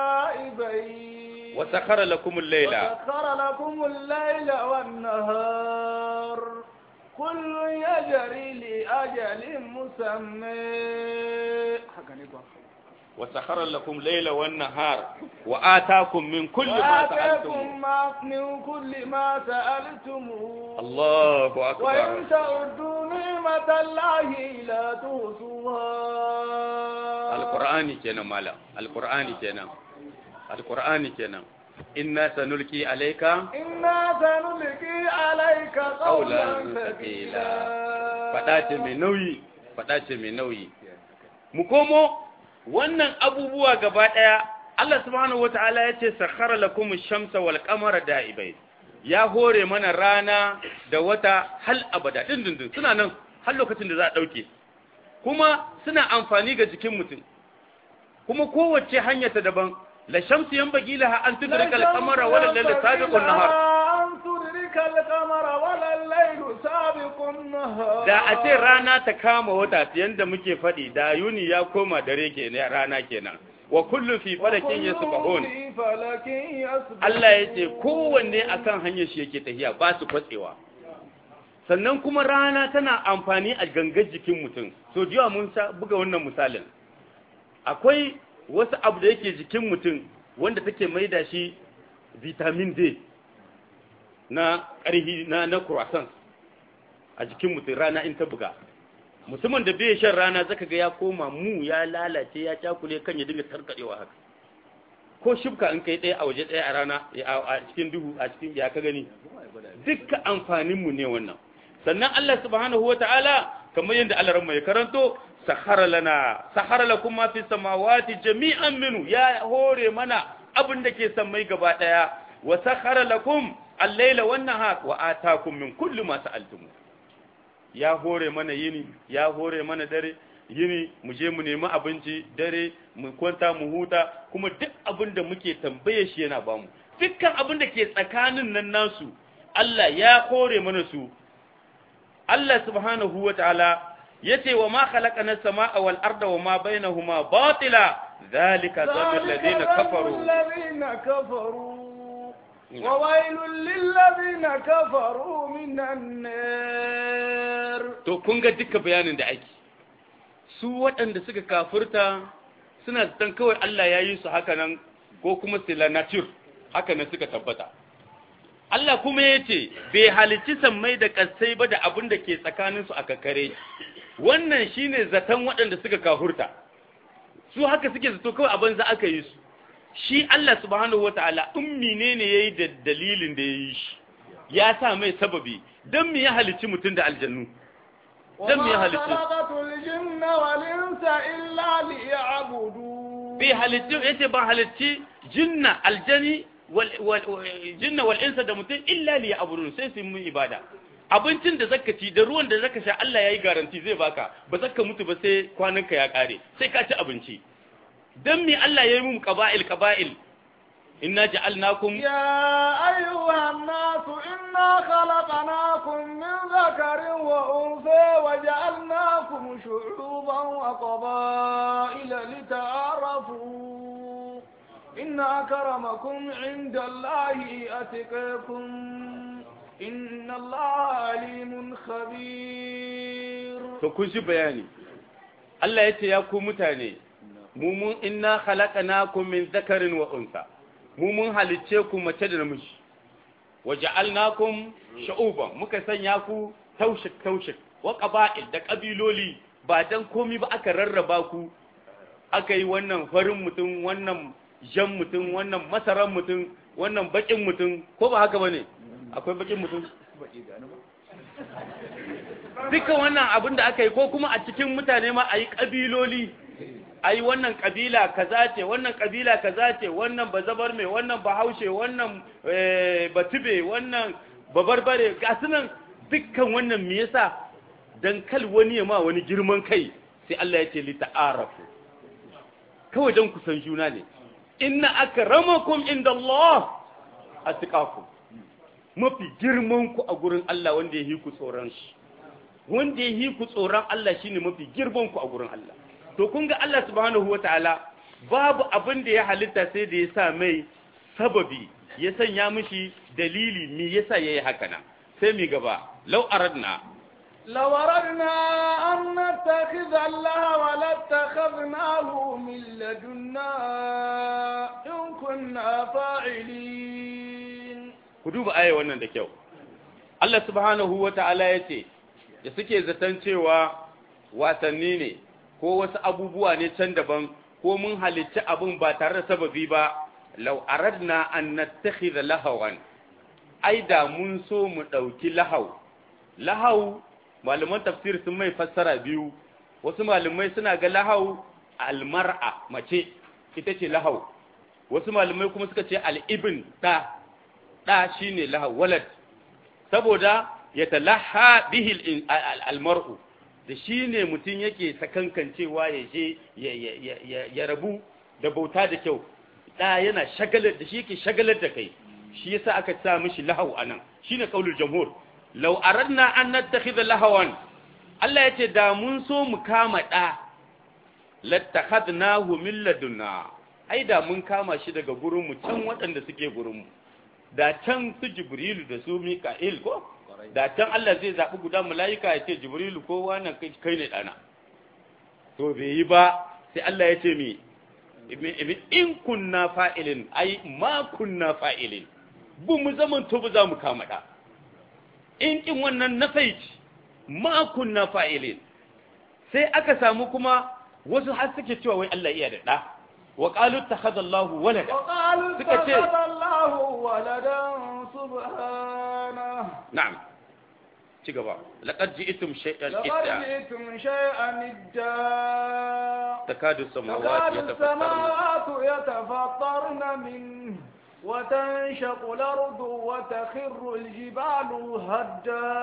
دائبين wa sakhara lakum al-layla وسخر لكم الليل والنهار كل يجري لأجل مسمى wa sakhara lakum layla wan nahar wa ataakum min kulli ma sa'altum وآتاكم ما من كل ما سألتموه Allahu وإن akbar تعدوا نعمة الله لا تحصوها alqur'ani kenan malam alqur'ani kenan alqur'ani kenan inna sanulki alayka إنا سنلقي عليك قولا Qawlan ثقيلا faɗa ce mai nauyi faɗa ce mai nauyi mu komo wannan abubuwa gaba ɗaya Allah subhanahu wata'ala ya ce sakhara lakum ash-shamsa wal qamara da'ibai ya hore mana rana da wata hal abada dindindin suna nan har lokacin da za a dauke kuma suna amfani ga jikin mutum kuma kowace hanya ta daban la shamsu yanbaghi laha an tudrika al-qamara wa la layla sabiqun nahar أن تدرك القمر ولا الليل سابق النهار da a ce rana ta kama wata yanda muke faɗi da yuni ya koma dare ke ne rana kenan wa kullum fi falakin yasbahun في فلك يسبحون Allah ya ce kowanne akan hanyar shi yake tafiya ba su kwatsewa sannan kuma rana tana amfani a gangar jikin mutum so jiya mun sa buga wannan misalin akwai wasu abu da yake jikin mutum wanda take maida shi vitamin D na ƙarhi na na croissant a jikin mutum rana in ta buga mutumin da bai shan rana zaka ga ya koma mu ya lalace ya cakule kan ya dinga tarkadewa haka ko shibka in kai ɗaya a waje ɗaya a rana a cikin duhu a cikin ya ka gani dukkan amfanin mu ne wannan sannan Allah subhanahu wataala kamar yadda Allah ran mai karanto sahara lana sahara lakum ma fi samawati jami'an minu ya hore mana abin da ke sammai gaba daya wa sahara lakum al-laila wan nahar wa atakum min kulli ma sa'altum ya hore mana yini ya hore mana dare yini mu je mu nemi abinci dare mu kwanta mu huta kuma duk abin da muke tambaye shi yana bamu dukkan abin da ke tsakanin nan nasu Allah ya hore mana su Allah subhanahu wa ta'ala yace wa ma khalaqana as-samaa wal arda wa ma bainahuma batila dhalika dhannu alladhina kafaru الذين كفروا وويل للذين كفروا من النار to kun ga duka bayanin da ake su waɗanda suka kafurta suna zaton kawai Allah ya yi su haka nan ko kuma sila nature haka nan suka tabbata Allah kuma ya ce bai halicci sammai da ƙasai ba da abin da ke tsakaninsu a kakare wannan shine zaton waɗanda suka kafurta su haka suke zato kawai abin za aka yi su shi Allah subhanahu wataala in menene yayi da dalilin da yayi shi ya sa mai sababi dan me ya halicci mutum da aljannu dan me ya وما halicci خلقت الجن والإنس إلا ليعبدون bai halicci yace ba halicci jinna aljani wal wal jinna wal insa da mutum illa li ya'budun sai su yi mun ibada abincin da zaka ci da ruwan da zaka sha Allah yayi garanti zai baka ba zaka mutu ba sai kwananka ya kare sai ka ci abinci dan me Allah yayi mu qaba'il qaba'il inna ja'alnakum يا أيها الناس إنا خلقناكم من ذكر وأنثى وجعلناكم شعوبا وقبائل لتعارفوا إن أكرمكم عند الله أتقاكم إن الله عليم خبير to kun ji bayani Allah ya ce ya ku mutane mu mun inna khalaqnakum min dhakarin wa unsa mu mun halicce ku mace da namiji wa ja'alnakum shu'uban muka sanya ku taushik taushik wa qaba'il da kabiloli ba dan komi ba aka rarraba ku aka yi wannan farin mutum wannan jan mutum wannan masaran mutum wannan bakin mutum ko ba haka bane akwai bakin mutum dukkan wannan abin da aka yi ko kuma a cikin mutane ma a yi ƙabiloli a yi wannan ƙabila kaza ce wannan ƙabila kaza ce wannan bazabar mai wannan bahaushe wannan eh, batube wannan babarbare ga su nan dukkan wannan me yasa dan kal wani ya ma wani girman kai sai Allah ya ce li ta'arafu kawai dan kusan juna ne inna akramakum indallah atqakum mafi girman ku a gurin Allah wanda ya yi ku tsoron shi wanda ya yi ku tsoron Allah shine mafi girman ku a gurin Allah to kun ga Allah subhanahu wataala babu abin da ya halitta sai da ya sa mai sababi ya sanya mishi dalili me yasa yayi haka nan sai mi gaba law aradna لو أردنا أن نتخذ الله لاتخذناه من لدنا إن كنا فاعلين ku duba aya wannan da kyau Allah subhanahu wataala yace da suke zaton cewa wasanni ne ko wasu abubuwa ne can daban ko mun halicci abin ba tare da sababi ba law aradna an nattakhidha lahawan ai da mun so mu dauki lahaw lahaw malaman tafsir sun mai fassara biyu wasu malamai suna ga lahaw almar'a mace ita ce lahaw wasu malamai kuma suka ce al-ibn da da shine lahaw walad saboda ya talaha bihil almar'u da shi ne mutum yake sakankancewa ya je ya rabu da bauta da kyau da yana shagalar da shi yake shagalar da kai shi yasa aka sa mishi lahau anan shine kaulul jamhur law aradna an nattakhidha lahawan Allah yace da mun so mu kama da lattakhadnahu min ladunna ai da mun kama shi daga gurin mu can waɗanda suke gurin mu da can su jibrilu da su mika'il ko da can Allah zai zaɓi guda mala'ika ya ce jibrilu ko wannan kai ne ɗana to bai yi ba sai Allah ya ce mi in kunna fa'ilin ai ma kunna fa'ilin bu mu zaman to bu za mu kama ɗa in kin wannan na faici ma kunna fa'ilin sai aka samu kuma wasu har suke cewa wai Allah iya da ɗa wa qalu takhadallahu walada وقالوا suka ce اتخذ الله ولدا سبحانه na'am ci gaba laqad ji'tum shay'an لقد idda جئتم شيئا إدا takadu samawati تكاد yatafattarna السماوات يتفطرن منه وتنشق الأرض وتخر الجبال هدا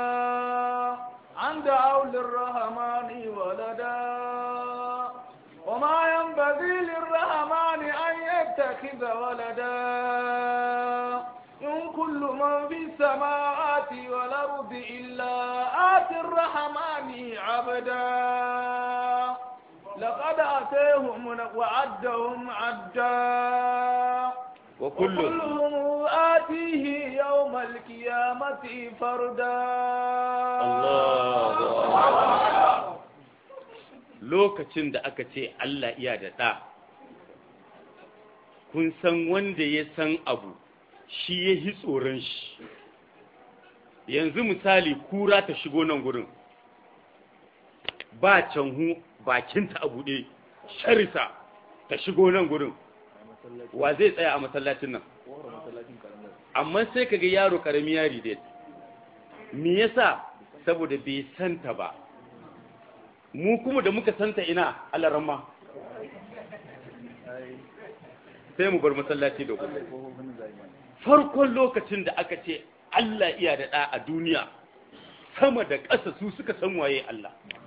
عن دعوا للرحمن ولدا وما ينبغي للرحمن أن يتخذ ولدا إن كل من في السماوات والأرض إلا آتي الرحمن عبدا لقد أتيهم وعدهم عدا wa kullu وكلهم آتيه يوم القيامة فردا Allahu akbar lokacin da aka ce Allah iya da ɗa kun san wanda ya san abu shi ya hi tsoron shi yanzu misali kura ta shigo nan gurin ba canhu bakinta a buɗe sharisa ta shigo nan gurin wa zai tsaya a masallacin nan amma sai kaga yaro karami yari dai me yasa saboda bai santa ba mu kuma da muka santa ina alaramma sai mu bar masallaci da gudu farkon lokacin da aka ce Allah iya da ɗa a duniya sama da ƙasa su suka san waye Allah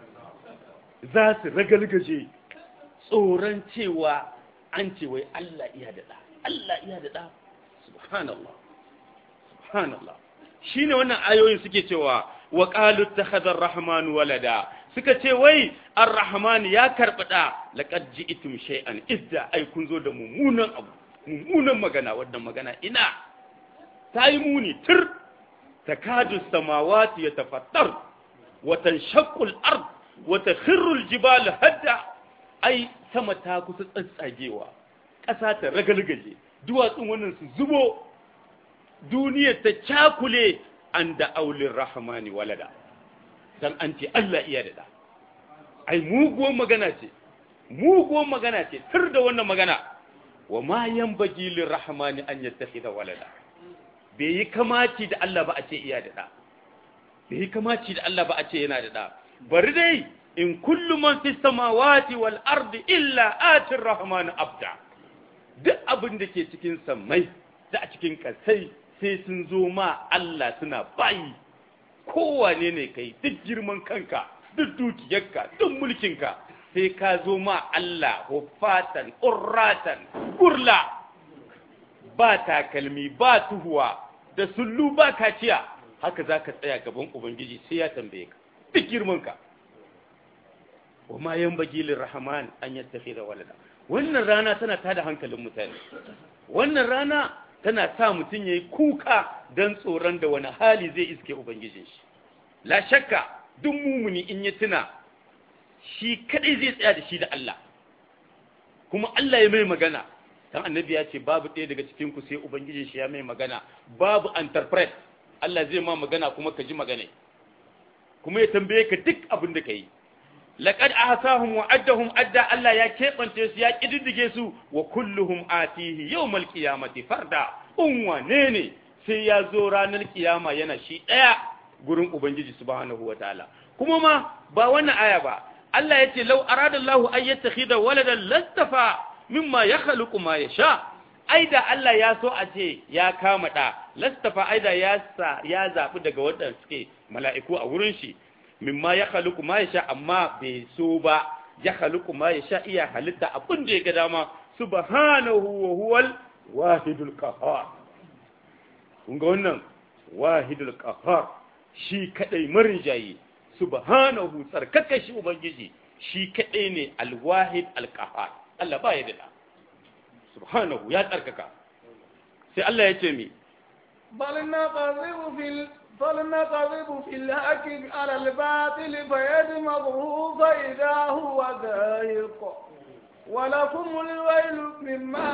za su ragalgaje tsoron cewa an ce wai Allah iya da ɗa Allah iya da ɗa subhanallah subhanallah shine wannan ayoyin suke cewa wa qalu takhadha ar-rahmanu walada suka ce wai ar-rahman ya karbi da laqad ji'tum shay'an idda ai kun zo da mummunan abu mummunan magana wannan magana ina tayi muni tir takadu samawati yatafattar wa tanshaqqu al-ard wa takhirru al-jibalu hadda ai sama ta kusa tsatsagewa ƙasa ta ragalgaje duwatsun wannan su zubo duniya ta cakule an da aulin rahmani walada dan an ce Allah iya da da ai muguwar magana ce muguwar magana ce tur da wannan magana wa ma yanbaghi lir rahmani an yattakhidha walada bai yi kamaci da Allah ba a ce iya da da bai yi kamaci da Allah ba a ce yana da da bari dai in kullu man fis samawati wal ardi illa atir rahmani abda duk abin da ke cikin sammai da a cikin kasai sai sun zo ma Allah suna bayi kowane ne kai duk girman kanka duk dukiyarka duk mulkinka sai ka zo ma Allah hufatan urratan kurla ba takalmi ba tuhuwa da sullu ba kaciya haka za ka tsaya gaban ubangiji sai ya tambaye ka duk girmanka wa ma yan bagilin rahman an yattafi da walada wannan rana tana tada hankalin mutane wannan rana tana sa mutum ya yi kuka don tsoron da wani hali zai iske Ubangijin shi. La shakka duk mumuni in ya tuna shi kadai zai tsaya da shi da Allah. Kuma Allah ya mai magana, dan annabi ya ce babu ɗaya daga cikin ku sai Ubangijin shi ya mai magana, babu interpret. Allah zai ma magana kuma ka ji magana. Kuma ya tambaye ka duk abin da ka yi. laqad ahsahum wa addahum adda Allah ya kebance su ya kididdige su wa kulluhum atihi yawmal qiyamati farda un wane ne sai ya zo ranar kiyama yana shi daya gurin ubangiji subhanahu wataala kuma ma ba wannan aya ba Allah yace law arada Allah an yattakhidha waladan lastafa mimma yakhluqu ma yasha aida Allah ya so a ce ya kama da lastafa aida ya sa ya zabi daga wadanda suke mala'iku a wurin shi mimma ya haluku ma ya sha amma bai so ba ya haluku ma ya sha iya halitta abin da ya ga dama subhanahu wa huwal wahidul qahhar kun ga wannan wahidul qahhar shi kadai marinjayi subhanahu tsarkaka shi ubangiji shi kadai ne alwahid alqahhar Allah ba ya da subhanahu ya tsarkaka sai Allah ya ce mi بل نقذف في ال... فلنقذف في الحق على الباطل فيدمغه فإذا هو ذاهق ولكم الويل مما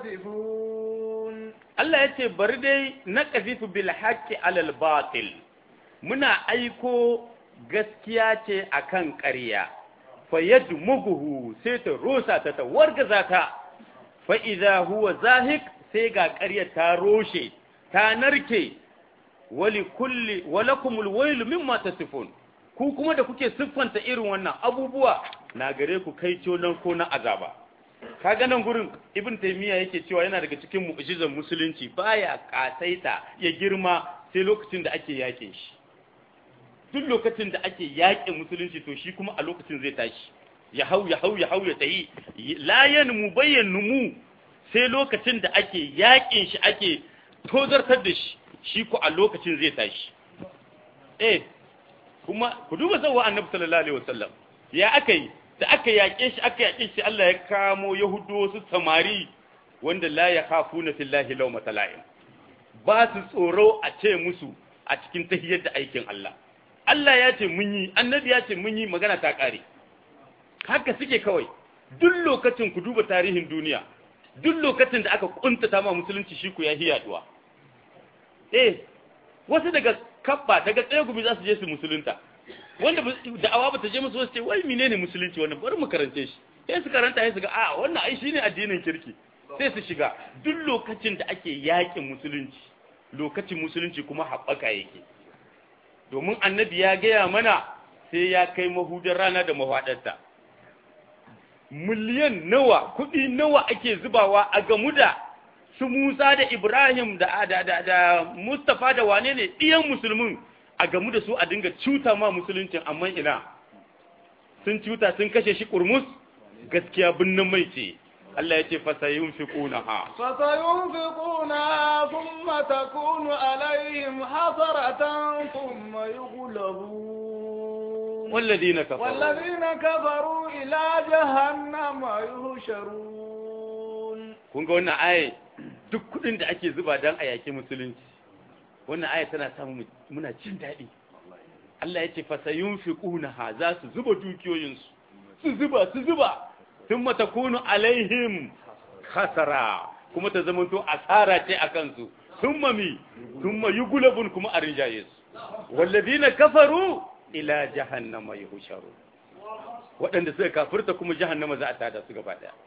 تصفون Allah ya ce bari dai na ƙazifu bil haƙƙi alal batil muna aiko gaskiya ce akan ƙarya fa yadmuguhu sai ta rosa ta ta wargaza ta fa idza huwa zahik sai ga ƙaryar ta roshe ta narke wali kulli walakumul wailu mimma tasifun ku kuma da kuke siffanta irin wannan abubuwa na gare ku kai nan ko na azaba kaga nan gurin ibn taymiya yake cewa yana daga cikin mu'jizan musulunci baya kasaita ya girma sai lokacin da ake yakin shi duk lokacin da ake yakin musulunci to shi kuma a lokacin zai tashi ya hau ya hau ya hau ya tayi la yanmu bayyanu mu sai lokacin da ake yakin shi ake tozartar da shi shi ku a lokacin zai tashi eh kuma ku duba sauwa annabi sallallahu alaihi wasallam ya aka yi da aka yaƙe shi aka yaƙe shi Allah ya kamo yahudu wasu samari wanda la ya khafuna fillahi law matala'in ba su tsoro a ce musu a cikin tahiyyar da aikin Allah Allah ya ce mun yi annabi ya ce mun yi magana ta ƙare haka suke kawai duk lokacin ku duba tarihin duniya duk lokacin da aka kuntata ma musulunci shi ku ya hiyaduwa eh wasu daga kabba daga tsaye gumi za su je su musulunta wanda da'awa ba ta je musu wasu ce wai menene musulunci wannan bari mu karance shi sai su karanta sai su ga a wannan ai shine addinin kirki sai su shiga duk lokacin da ake yakin musulunci lokacin musulunci kuma haɓaka yake domin annabi ya gaya mana sai ya kai mahudar rana da mafaɗarta miliyan nawa kuɗi nawa ake zubawa a gamu da su Musa da Ibrahim da, da, da, da Mustapha da wane ne ɗiyan musulmin a gamu da su a dinga cuta ma musuluncin amma ina sun cuta sun kashe shi kurmus gaskiya binnin mai ce Allah ya ce fasayun fi kuna ha fasayun fi kuna thumma takunu alaihim hasaratan thumma yughlabun والذين كفروا والذين كفروا إلى جهنم يحشرون kun ga wannan aya duk kudin da ake zuba dan a yaki musulunci wannan aya tana samu muna jin daɗi Allah ya ce fasayunfiqunaha za su zuba dukiyoyinsu su zuba su zuba thumma takunu alaihim khasara kuma ta zamanto asara ce akan su thumma mi thumma yughlabun kuma a rinjaye su walladina kafaru ila jahannama yuhsharu waɗanda suka kafirta kuma jahannama za a tada su gaba daya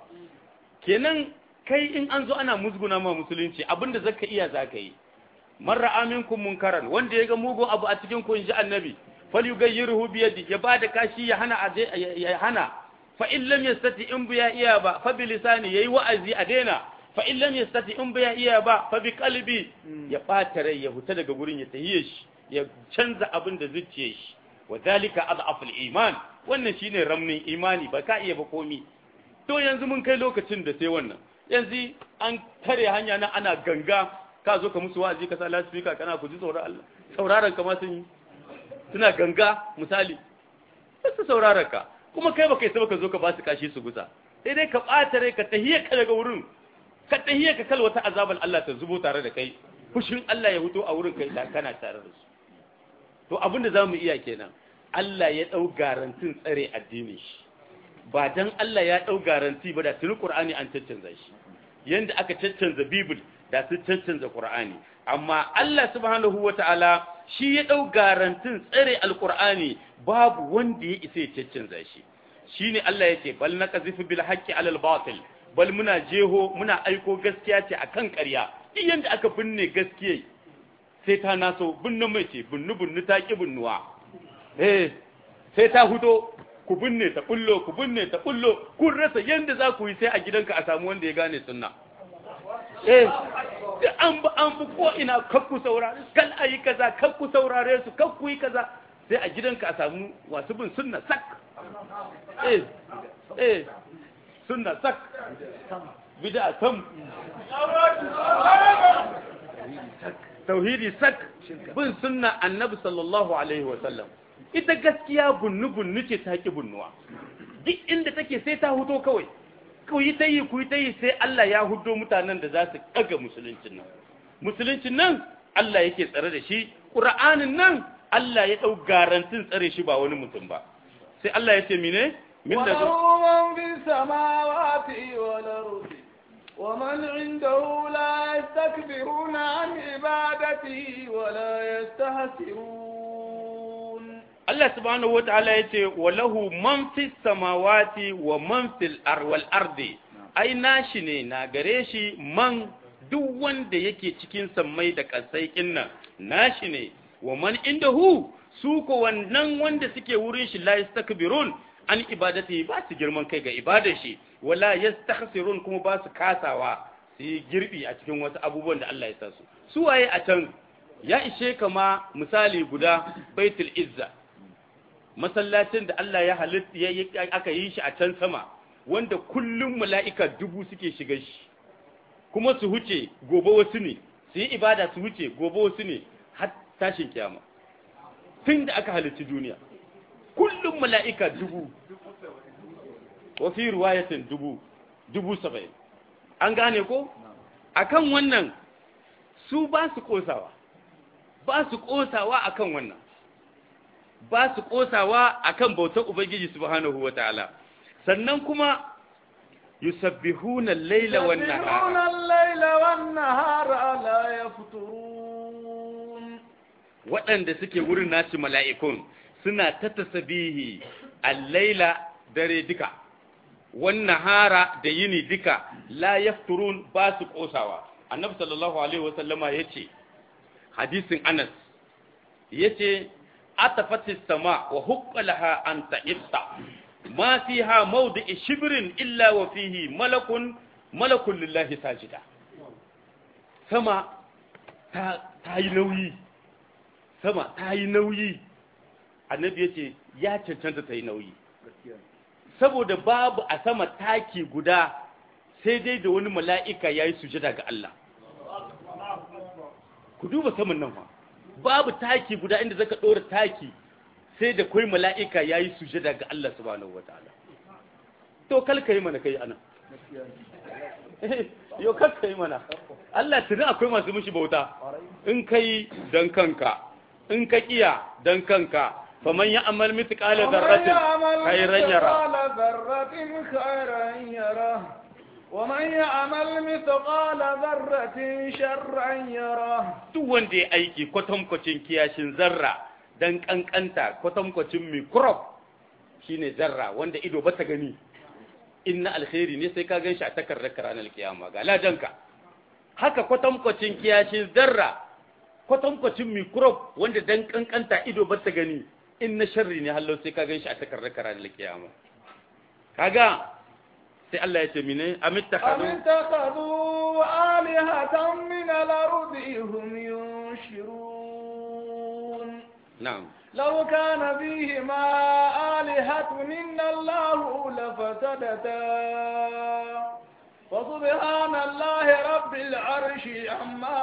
kenan kai in an zo ana musguna ma musulunci abinda zaka iya zaka yi man ra'a minkum munkaran wanda yaga mugun abu a cikin ku inji annabi falyughayyirhu bi yadi ya bada kashi ya hana ya hana fa in lam yastati in biya iya ba fa bi lisani yayi wa'azi a daina fa in lam yastati in biya iya ba fa bi qalbi ya bata rai ya huta daga gurin ya tahiye shi ya canza abin da zuciyar shi wa zalika adhaful iman wannan shine ramnin imani ba ka iya ba komi to yanzu mun kai lokacin da sai wannan yanzu an tare hanya na ana ganga ka zo ka musu wa'azi ka sa lasfika kana ku ji tsoron Allah sauraron ka ma sun yi suna ganga misali su sauraron ka kuma kai baka isa ka zo ka ba su kashi su gusa sai dai ka ɓata rai ka tahiyya ka daga wurin ka tahiyya ka kal wata azaban Allah ta zubo tare da kai fushin Allah ya huto a wurin kai da kana tare da su to abin da zamu iya kenan Allah ya dau garantin tsare addinin shi ba dan Allah ya dau garanti ba da tuni Qur'ani an caccanza shi yanda aka caccanza Bible da su caccanza Qur'ani amma Allah subhanahu wata'ala shi ya dau garantin tsare alqur'ani babu wanda ya isa ya caccanza shi shine Allah yace bal naqzifu bil haqqi alal batil bal muna jeho muna aiko gaskiya ce akan ƙarya duk yanda aka binne gaskiya sai ta naso binne mai ce binnu binnu ta ki binnuwa eh sai ta hudo ku binne ta kullo ku binne ta kullo kun rasa yanda za ku yi sai a gidanka a samu wanda ya gane sunna eh an ba an bu ko ina kakku saurare kal ayi kaza kakku saurare su kakku yi kaza sai a gidanka a samu wasu bin sunna sak eh eh sunna sak bid'a sam tauhidi sak bin sunna annabi sallallahu alaihi wa sallam ita gaskiya bunnu bunnu ce ta ki bunnuwa duk inda take sai ta huto kawai ku yi ta yi ku yi ta yi sai Allah ya hudo mutanen da za su kaga musuluncin nan musuluncin nan Allah yake tsare da shi Qur'anin nan Allah ya dau garantin tsare shi ba wani mutum ba sai Allah ya ce mine min da وله من في السماوات والأرض ومن عنده لا يستكبرون عن عبادته ولا يستهسرون Allah subhanahu wa ta'ala ya ce walahu man fis samawati wa man fil arwal ardi ai nashi ne na gare shi man duk wanda yake cikin sammai da kasai kinnan nashi ne wa man indahu su ko wannan wanda suke wurin shi la yastakbirun an ibadati ba su girman kai ga ibadar shi wala yastakhsirun kuma ba su kasawa su yi girbi a cikin wasu abubuwan da Allah ya sa su su waye a can ya ishe kama misali guda baitul izza masallacin da Allah ya halitta aka yi shi a can sama wanda kullum mala'ika dubu suke shiga shi kuma su huce gobe wasu ne su yi ibada su huce gobe wasu ne har tashin kiyama tun da aka halitta duniya kullum mala'ika dubu wa fi ruwayatin dubu dubu saba'in an gane ko akan wannan su ba su kosawa ba su kosawa akan wannan ba su kosawa akan bautar ubangiji subhanahu wataala sannan kuma yusabbihuna al-laila wan يسبحون nahara الليل والنهار لا يفترون waɗanda suke wurin nashi mala'ikun suna ta tasbihi al-laila dare duka wan nahara da yini duka la yafturun ba su kosawa annabi sallallahu alaihi wasallama yace hadisin Anas yace atafatis sama wa huqqalaha an ta'issa ma fiha mawdi'i shibrin illa wa fihi malakun malakun lillahi sajida sama ta ta yi nauyi sama ta yi nauyi annabi yace ya cancanta ta yi nauyi saboda babu a sama taki guda sai dai da wani mala'ika yayi sujada ga Allah ku duba saman nan fa babu taki guda inda zaka dora taki sai da kai mala'ika yayi sujada ga Allah subhanahu wataala to kal kai mana kai anan yo kal kai mana Allah tuni akwai masu mishi bauta in kai dan kanka in ka kiya dan kanka faman ya'mal mithqala dharratin khayran yara مثقال ذرة خيرا يره ومن يعمل مثقال ذرة شرا يره duk wanda ya aiki kwatankwacin kiyashin zarra dan kankanta kwatankwacin microbe shine zarra wanda ido ba ta gani inna alkhairi ne sai ka ganshi a takardar ranar kiyama ga ladanka haka kwatankwacin kiyashin zarra kwatankwacin microbe wanda dan kankanta ido ba ta gani in na sharri ne hallo sai ka ganshi a takardar ranar kiyama kaga sai Allah ya ce mine أم amittakhadu اتخذوا آلهة من الأرض هم ينشرون na'am لو كان فيهما آلهة إلا الله لفسدتا فسبحان الله رب العرش عما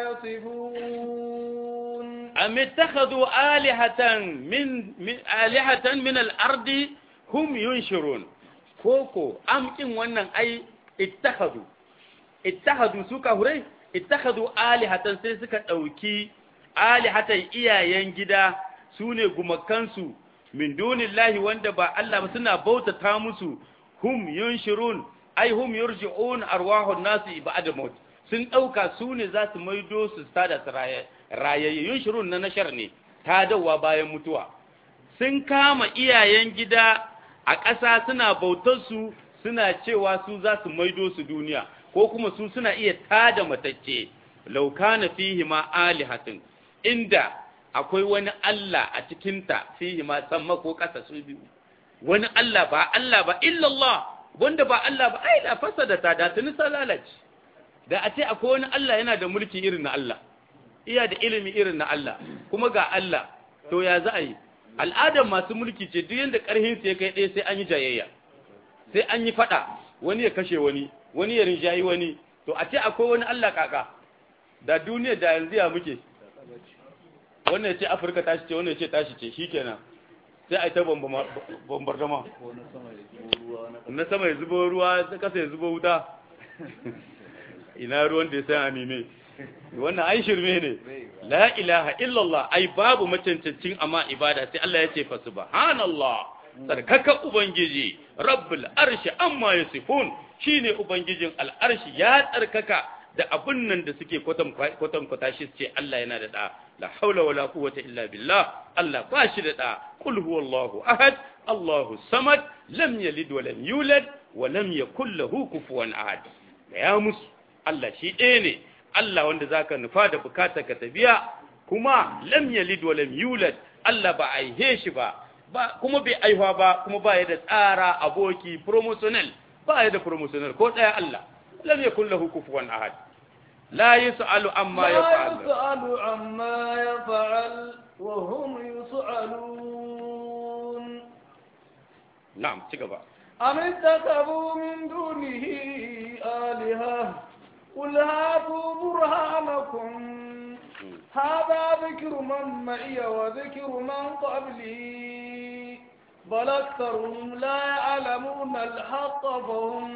يصفون أم اتخذوا آلهة من, من آلهة من الأرض هم ينشرون كوكو أم إن ونن أي اتخذوا اتخذوا سوكا هري اتخذوا آلهة سيسكا أوكي آلهة إيا ينجدا سوني غمكانسو من دون الله وندبا الله سنا بوتا تامسو هم ينشرون أي هم يرجعون أرواح الناس بعد موت sun ɗauka su ne za su maido su sada su rayayyun shirun na nashar ne ta dawa bayan mutuwa sun kama iyayen gida a ƙasa suna bautar su suna cewa su za su maido su duniya ko kuma su suna iya tada matacce laukana fihi ma alihatin inda akwai wani Allah a cikinta fihi ma samma ko ƙasa su biyu wani Allah ba Allah ba illallah wanda ba Allah ba ai da fasada ta da tuni lalace da a ce akwai wani Allah yana da mulki irin na Allah iya da ilimi irin na Allah kuma ga Allah to ya za a yi al'adar masu mulki ce duk yadda ƙarhin su ya kai ɗaya sai an yi jayayya sai an yi faɗa wani ya kashe wani wani ya rinjayi wani to a ce akwai wani Allah kaka da duniya da yanzu ya muke wannan ya ce afirka tashi ce wannan ya ce tashi ce shikenan sai a yi ta bombardama na sama ya zubo ruwa ta kasa ya zubo wuta ina ruwan da ya san anime wannan ai shirme ne la ilaha illallah ai babu macancancin amma ibada sai Allah ya ce fa subhanallah sarkaka ubangiji rabbul arshi amma yasifun shine ubangijin al'arshi ya tsarkaka da abun nan da suke kwatan kwatan kwata shi ce Allah yana da da la haula wala quwwata illa billah Allah ba shi da da qul huwallahu ahad Allahu samad lam yalid wa lam yulad wa lam yakul lahu kufuwan ahad da ya musu Allah shi ɗaya ne Allah wanda zaka nufa da bukata ka tabiya kuma lam yalid wa lam yulad Allah ba aihe shi ba ba kuma bai aihuwa ba kuma ba ya da tsara aboki promotional ba ya da promotional ko ɗaya Allah lam yakul lahu kufuwan ahad la yus'alu amma لا yaf'al يسأل عما يفعل وهم يسألون na'am ci gaba أم اتخذوا من دونه آلهة قل هاتوا برهانكم هذا ذكر من معي وذكر من قبلي بل أكثرهم لا يعلمون الحق فهم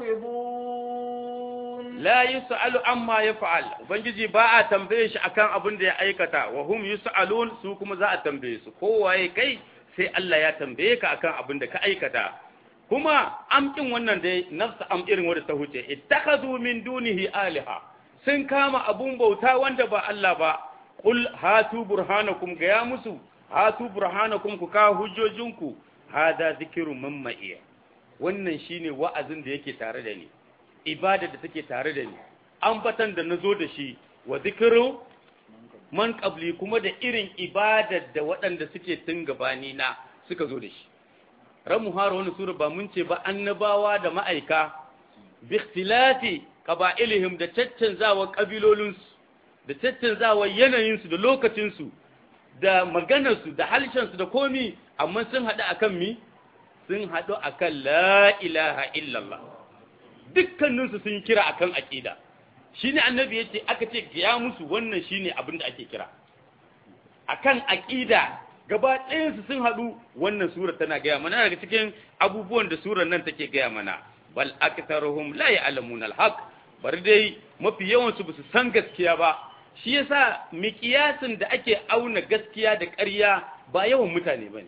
معرضون la yus'alu amma yaf'al ubangiji ba a tambaye shi akan abin da ya aikata wa hum yus'alun su kuma za a tambaye su kowaye kai sai Allah ya tambaye ka akan abin da ka aikata kuma amkin wannan dai nafsa am irin wanda ta huce ittakhadhu min dunihi aliha sun kama abun bauta wanda ba Allah ba qul hatu burhanakum ga ya musu hatu burhanakum ku ka hujjojinku hada zikru man ma'iya wannan shine wa'azin da yake tare da ni ibada da take tare da ni ambatan da nazo da shi wa zikru man qabli kuma da irin ibadar da waɗanda suke tun gabani na suka zo da shi ran muhara wani sura ba mun ce ba annabawa da ma'aika bi ikhtilati qaba'ilihim da caccanzawa kabilolinsu da caccanzawa yanayinsu da lokacinsu da maganarsu da halshensu da komi amma sun haɗu akan mi sun haɗu akan la ilaha illallah dukkaninsu sun kira akan aqida shine annabi yace aka ce ya musu wannan shine abin da ake kira akan aqida gaba ɗayansu sun haɗu wannan sura tana gaya mana daga cikin abubuwan da surar nan take gaya mana bal aktharuhum la ya'lamuna al-haq bari dai mafi yawan su basu san gaskiya ba shi yasa miƙiyasin da ake auna gaskiya da ƙarya ba yawan mutane bane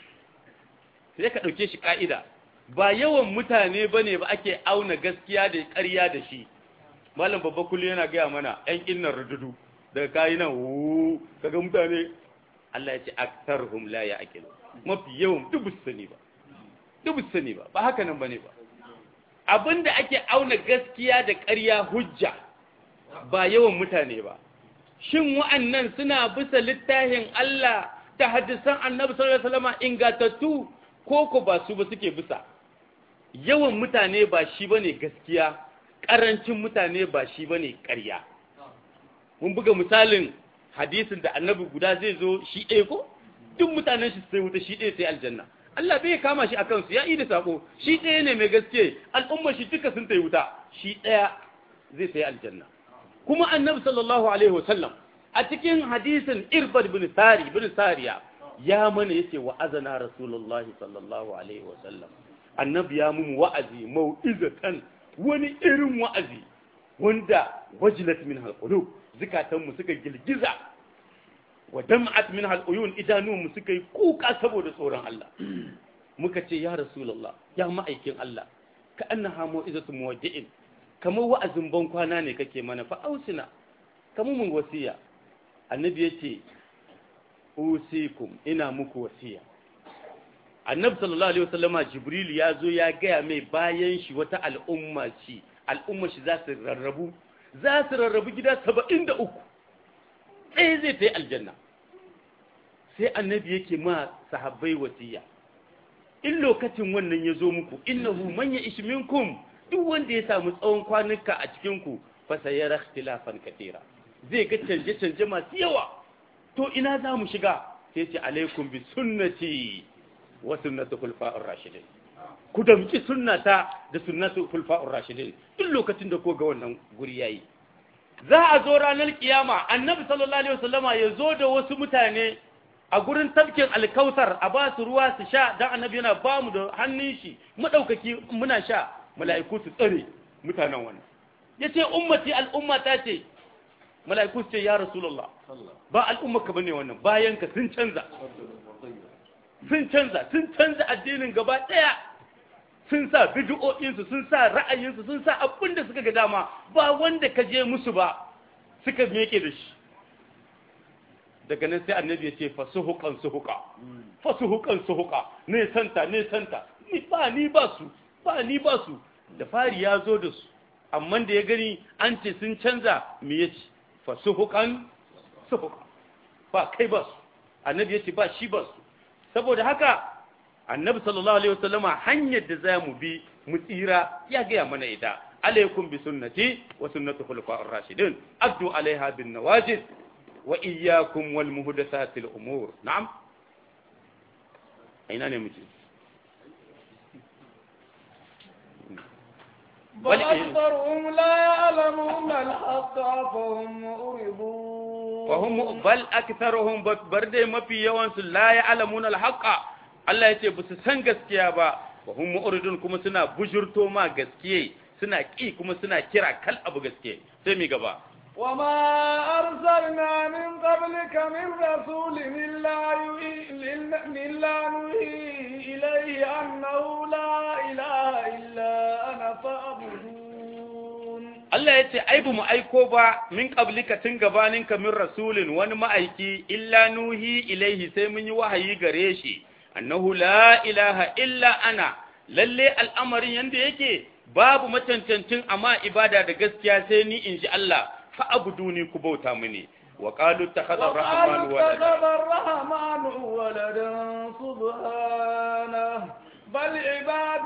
sai ka ɗauke shi ka'ida ba yawan mutane bane ba ake auna gaskiya da ƙarya da shi malam babba kullu yana gaya mana ƴan innan rududu daga kayi nan wu kaga mutane Allah ya ce aktarhum la ya'qilu mafi yawan dubu sani ba dubu sani ba ba haka nan bane ba abinda ake auna gaskiya da ƙarya hujja ba yawan mutane ba shin wa'annan suna bisa littafin Allah da hadisan Annabi sallallahu alaihi wasallam ingatattu ko ko ba su ba suke bisa yawan mutane ba shi bane gaskiya ƙarancin mutane ba shi bane ƙarya mun buga misalin hadisin da annabi guda zai zo shi ɗaya ko duk mutanen shi sai wuta shi ɗaya sai aljanna Allah bai kama shi akan su ya yi da sako shi ɗaya ne mai gaske al'umma shi duka sun tai wuta shi ɗaya zai sai aljanna kuma annabi sallallahu alaihi wasallam a cikin hadisin irbad bin sari bin sariya ya mana yace wa azana rasulullahi sallallahu alaihi wasallam annabi ya mun wa'azi mau'izatan wani irin wa'azi wanda wajilat min halqulub zukatanmu suka girgiza wa dam'at min al-uyun idanunmu suka yi kuka saboda tsoron Allah muka ce ya rasulullah ya ma'aikin Allah ka annaha mu'izatu muwaddi'in kamar wa'azin ban kwana ne kake mana fa ausina kamar mun wasiya annabi yace usikum ina muku wasiya annabi sallallahu alaihi wasallama jibril ya zo ya gaya mai bayan shi wata al'umma shi al'umma shi za su rarrabu za su rarrabu gida saba'in da uku ɗaya zai ta yi aljanna sai annabi yake ma sahabbai wasiya in lokacin wannan ya zo muku innahu man ya ishi minkum duk wanda ya samu tsawon kwanuka a cikinku fa sayara ikhtilafan katira zai ga canje canje masu yawa to ina za mu shiga sai ce alaikum bi sunnati wa sunnati khulafa'ir rashidin ku damki sunnata da sunnatu khulafa'ir rashidin duk lokacin da ko ga wannan guri yayi za a zo ranar kiyama annabi sallallahu alaihi wasallama ya zo da wasu mutane a gurin tafkin alkautar a ba su ruwa su sha dan annabi yana ba mu da hannun shi madaukaki muna sha mala'iku su tsare mutanen wannan yace ummati al'umma ta ce mala'iku su ce ya rasulullah ba al'umma ka bane wannan bayan ka sun canza sun canza sun canza addinin gaba daya sun sa bid'o'insu sun sa ra'ayinsu sun sa abin da suka ga dama ba wanda ka je musu ba suka meke da shi daga nan sai annabi ya ce fasuhuqan suhuqa fasuhuqan suhuqa ne santa ne santa ni ba ni ba su ba ni ba su da fari ya zo da su amma da ya gani an ce sun canza me yace fasuhuqan suhuqa ba kai ba su annabi ya ce ba shi ba su saboda haka annabi sallallahu alaihi wasallama hanyar da za mu bi mu tsira ya gaya mana ita alaikum bi sunnati wa sunnati khulafa'ir rashidin addu alaiha bin nawajid wa iyyakum wal muhdathatil umur na'am aina ne muke بل أكثرهم لا يعلمون الحق فهم معرضون فهم بل أكثرهم برد ما في يوانس لا يعلمون الحق Allah ya ce ba su san gaskiya ba wa hum mu'ridun kuma suna bujurto ma gaskiye suna ki kuma suna kira kal abu gaskiye sai mi gaba وما أرسلنا من قبلك من رسول إلا إلا نوحي إليه أنه لا إله إلا أنا فاعبدون Allah ya ce ai ba mu aiko ba min qablika tun gabaninka min rasulin wani ma'aiki illa nuhi ilaihi sai mun yi wahayi gare shi annahu la ilaha illa ana lalle al'amarin yanda yake babu macancancin amma ibada da gaskiya sai ni in ji Allah fa abuduni ku bauta mini wa qalu takhadha ar-rahmanu walada اتخذ الرحمن ولدا سبحانه بل عباد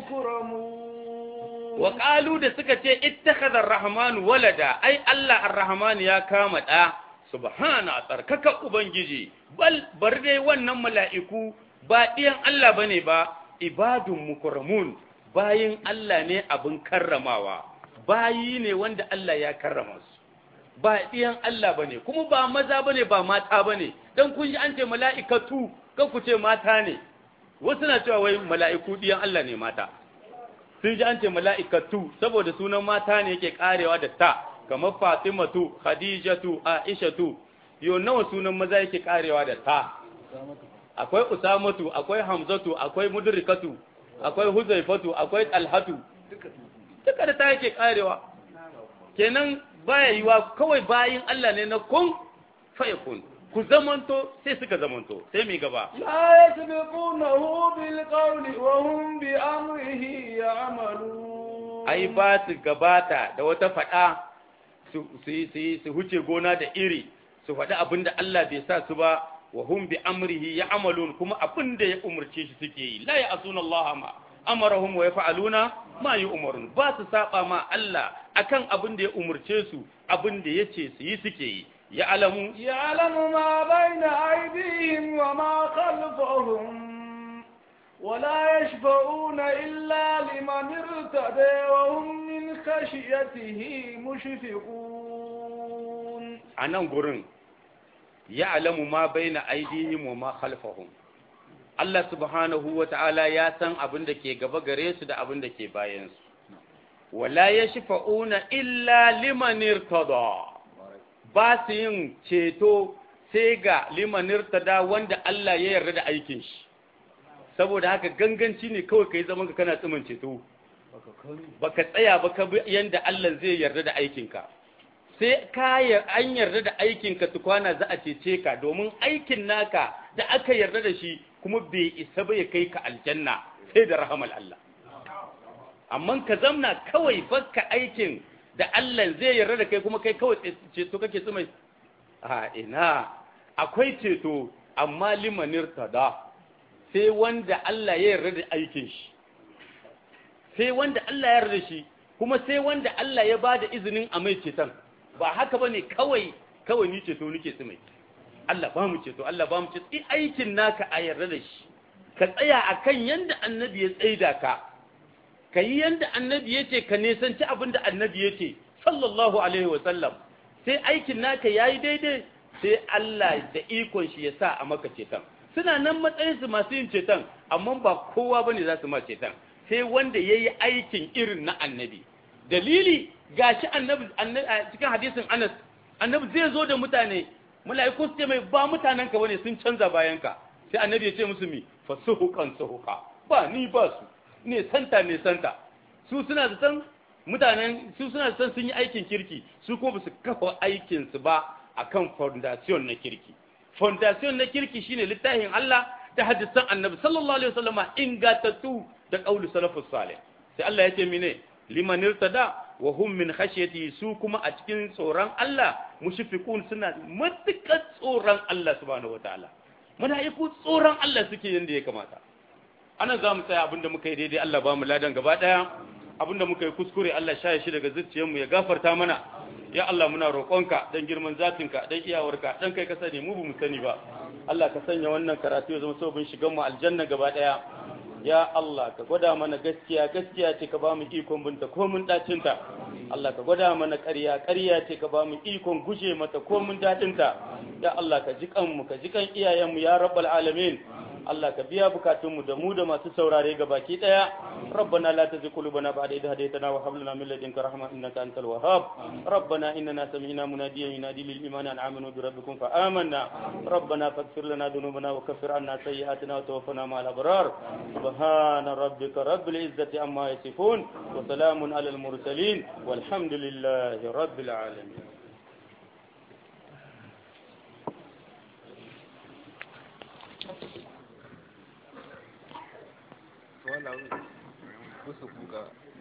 مكرمون wa qalu da suka ce ittakhadha ar-rahmanu walada ai Allah ar-rahman ya kama da subhana tsarkaka ubangiji bal bar dai wannan mala'iku ba ɗiyan Allah bane ba ibadun mukarramun bayin Allah ne abin karramawa bayi ne wanda Allah ya karrama su ba ɗiyan Allah bane kuma ba maza bane ba mata bane dan kun ji an ce mala'ikatu kan ku ce mata ne wasu na cewa wai mala'iku ɗiyan Allah ne mata sun ji an ce mala'ikatu saboda sunan mata ne yake karewa da ta kamar Fatimatu Khadijatu Aishatu yo nawa sunan maza yake karewa da ta akwai Usamatu akwai Hamzatu akwai Mudrikatu akwai Huzaifatu akwai Talhatu duka da ta yake karewa kenan baya yiwa kawai bayin Allah ne na kun fayakun ku zamanto sai suka zamanto sai mai gaba لا يسبقونه بالقول وهم بأمره يعملون ai ba su gabata da wata faɗa su su su huce gona da iri su faɗi abin da Allah bai sa su ba wa hum bi amrihi ya'malun kuma abin da ya umurce shi suke yi la ya'suna Allah ma amarahum wa yaf'aluna ma yu'marun ba su saba ma Allah akan abin da ya umurce su abin da yace su yi suke yi ya alamu يعلم ما بين أيديهم وما خلفهم ولا يشفعون إلا لمن ارتدى وهم من خشيته مشفقون a nan gurin ya alamu ma baina aidihim wa ma khalfahum Allah subhanahu wa ta'ala ya san abin da ke gaba gare su da abin da ke bayan su wala yashfa'una illa liman irtada ba su yin ceto sai ga liman irtada wanda Allah ya yarda da aikin shi saboda haka ganganci ne kawai kai zaman ka kana tsimin ceto baka tsaya ba ka bi yanda Allah zai yarda da aikinka sai ka an yarda da aikinka tukwana za a cece ka domin aikin naka da aka yarda da shi kuma bai isa ba ya kai ka aljanna sai da rahamal Allah amma ka zamna kawai baka aikin da Allah zai yarda da kai kuma kai kawai ceto kake tsumai a ina akwai ceto amma limanir tada sai wanda Allah ya yarda da aikin shi sai wanda Allah ya yarda da shi kuma sai wanda Allah ya bada izinin a mai ceton ba haka bane kawai kawai ni ceto nike tsumai Allah ba mu ceto Allah ba mu ceto i aikin naka a yarda da shi ka tsaya akan yanda annabi ya tsaida ka ka yi yanda annabi ya ce ka nesanci abin da annabi ya ce sallallahu alaihi wasallam sai aikin naka ya yi daidai sai Allah da ikon shi ya sa a maka ceton suna nan matsayinsu masu yin ceton amma ba kowa ba ne za su ma ceton sai wanda ya yi aikin irin na annabi dalili gashi annabi a cikin hadisin anas annabi zai zo da mutane mala'iku su ce mai ba mutanen ka bane sun canza bayan ka sai annabi ya ce musu mi fa suhuqan suhuqa ba ni ba su ne santa ne santa su suna zaton mutanen su suna zaton sun yi aikin kirki su ko ba su kafa aikin su ba akan foundation na kirki foundation na kirki shine littafin Allah da hadisan Annabi sallallahu alaihi wasallama ingatattu da qaulu salafus salih sai Allah ya ce mine liman irtada wa hum min khashyati su kuma a cikin tsoron Allah mushfiqun suna matukar tsoron Allah subhanahu wataala mala'iku tsoron Allah suke yanda ya kamata ana za mu tsaya abinda muka yi daidai Allah ba mu ladan gaba daya abinda muka yi kuskure Allah shaye shi daga zuciyarmu ya gafarta mana ya Allah muna roƙonka dan girman zatinka dan iyawarka dan kai ka sani mu ba mu sani ba Allah ka sanya wannan karatu ya zama sabon shigan mu aljanna gaba daya ya Allah ka gwada mana gaskiya gaskiya ce ka ba mu ikon binta ko mun dacinta Allah ka gwada mana ƙarya ƙarya ce ka ba mu ikon guje mata ko mun dacinta ya Allah ka ji kanmu ka ji kan iyayenmu ya rabbal alamin Allah ka biya bukatunmu da mu da masu saurare ga baki daya rabbana la tuzigh qulubana ba'da idh hadaytana wa hab lana min ladunka rahma innaka antal wahhab rabbana innana sami'na munadiyan yunadi lil iman an aminu bi rabbikum fa amanna rabbana faghfir lana dhunubana wa kaffir anna sayyi'atina wa tawaffana ma'al abrar subhana rabbika rabbil izzati amma yasifun wa salamun alal mursalin walhamdulillahi rabbil alamin wannan kusa kuka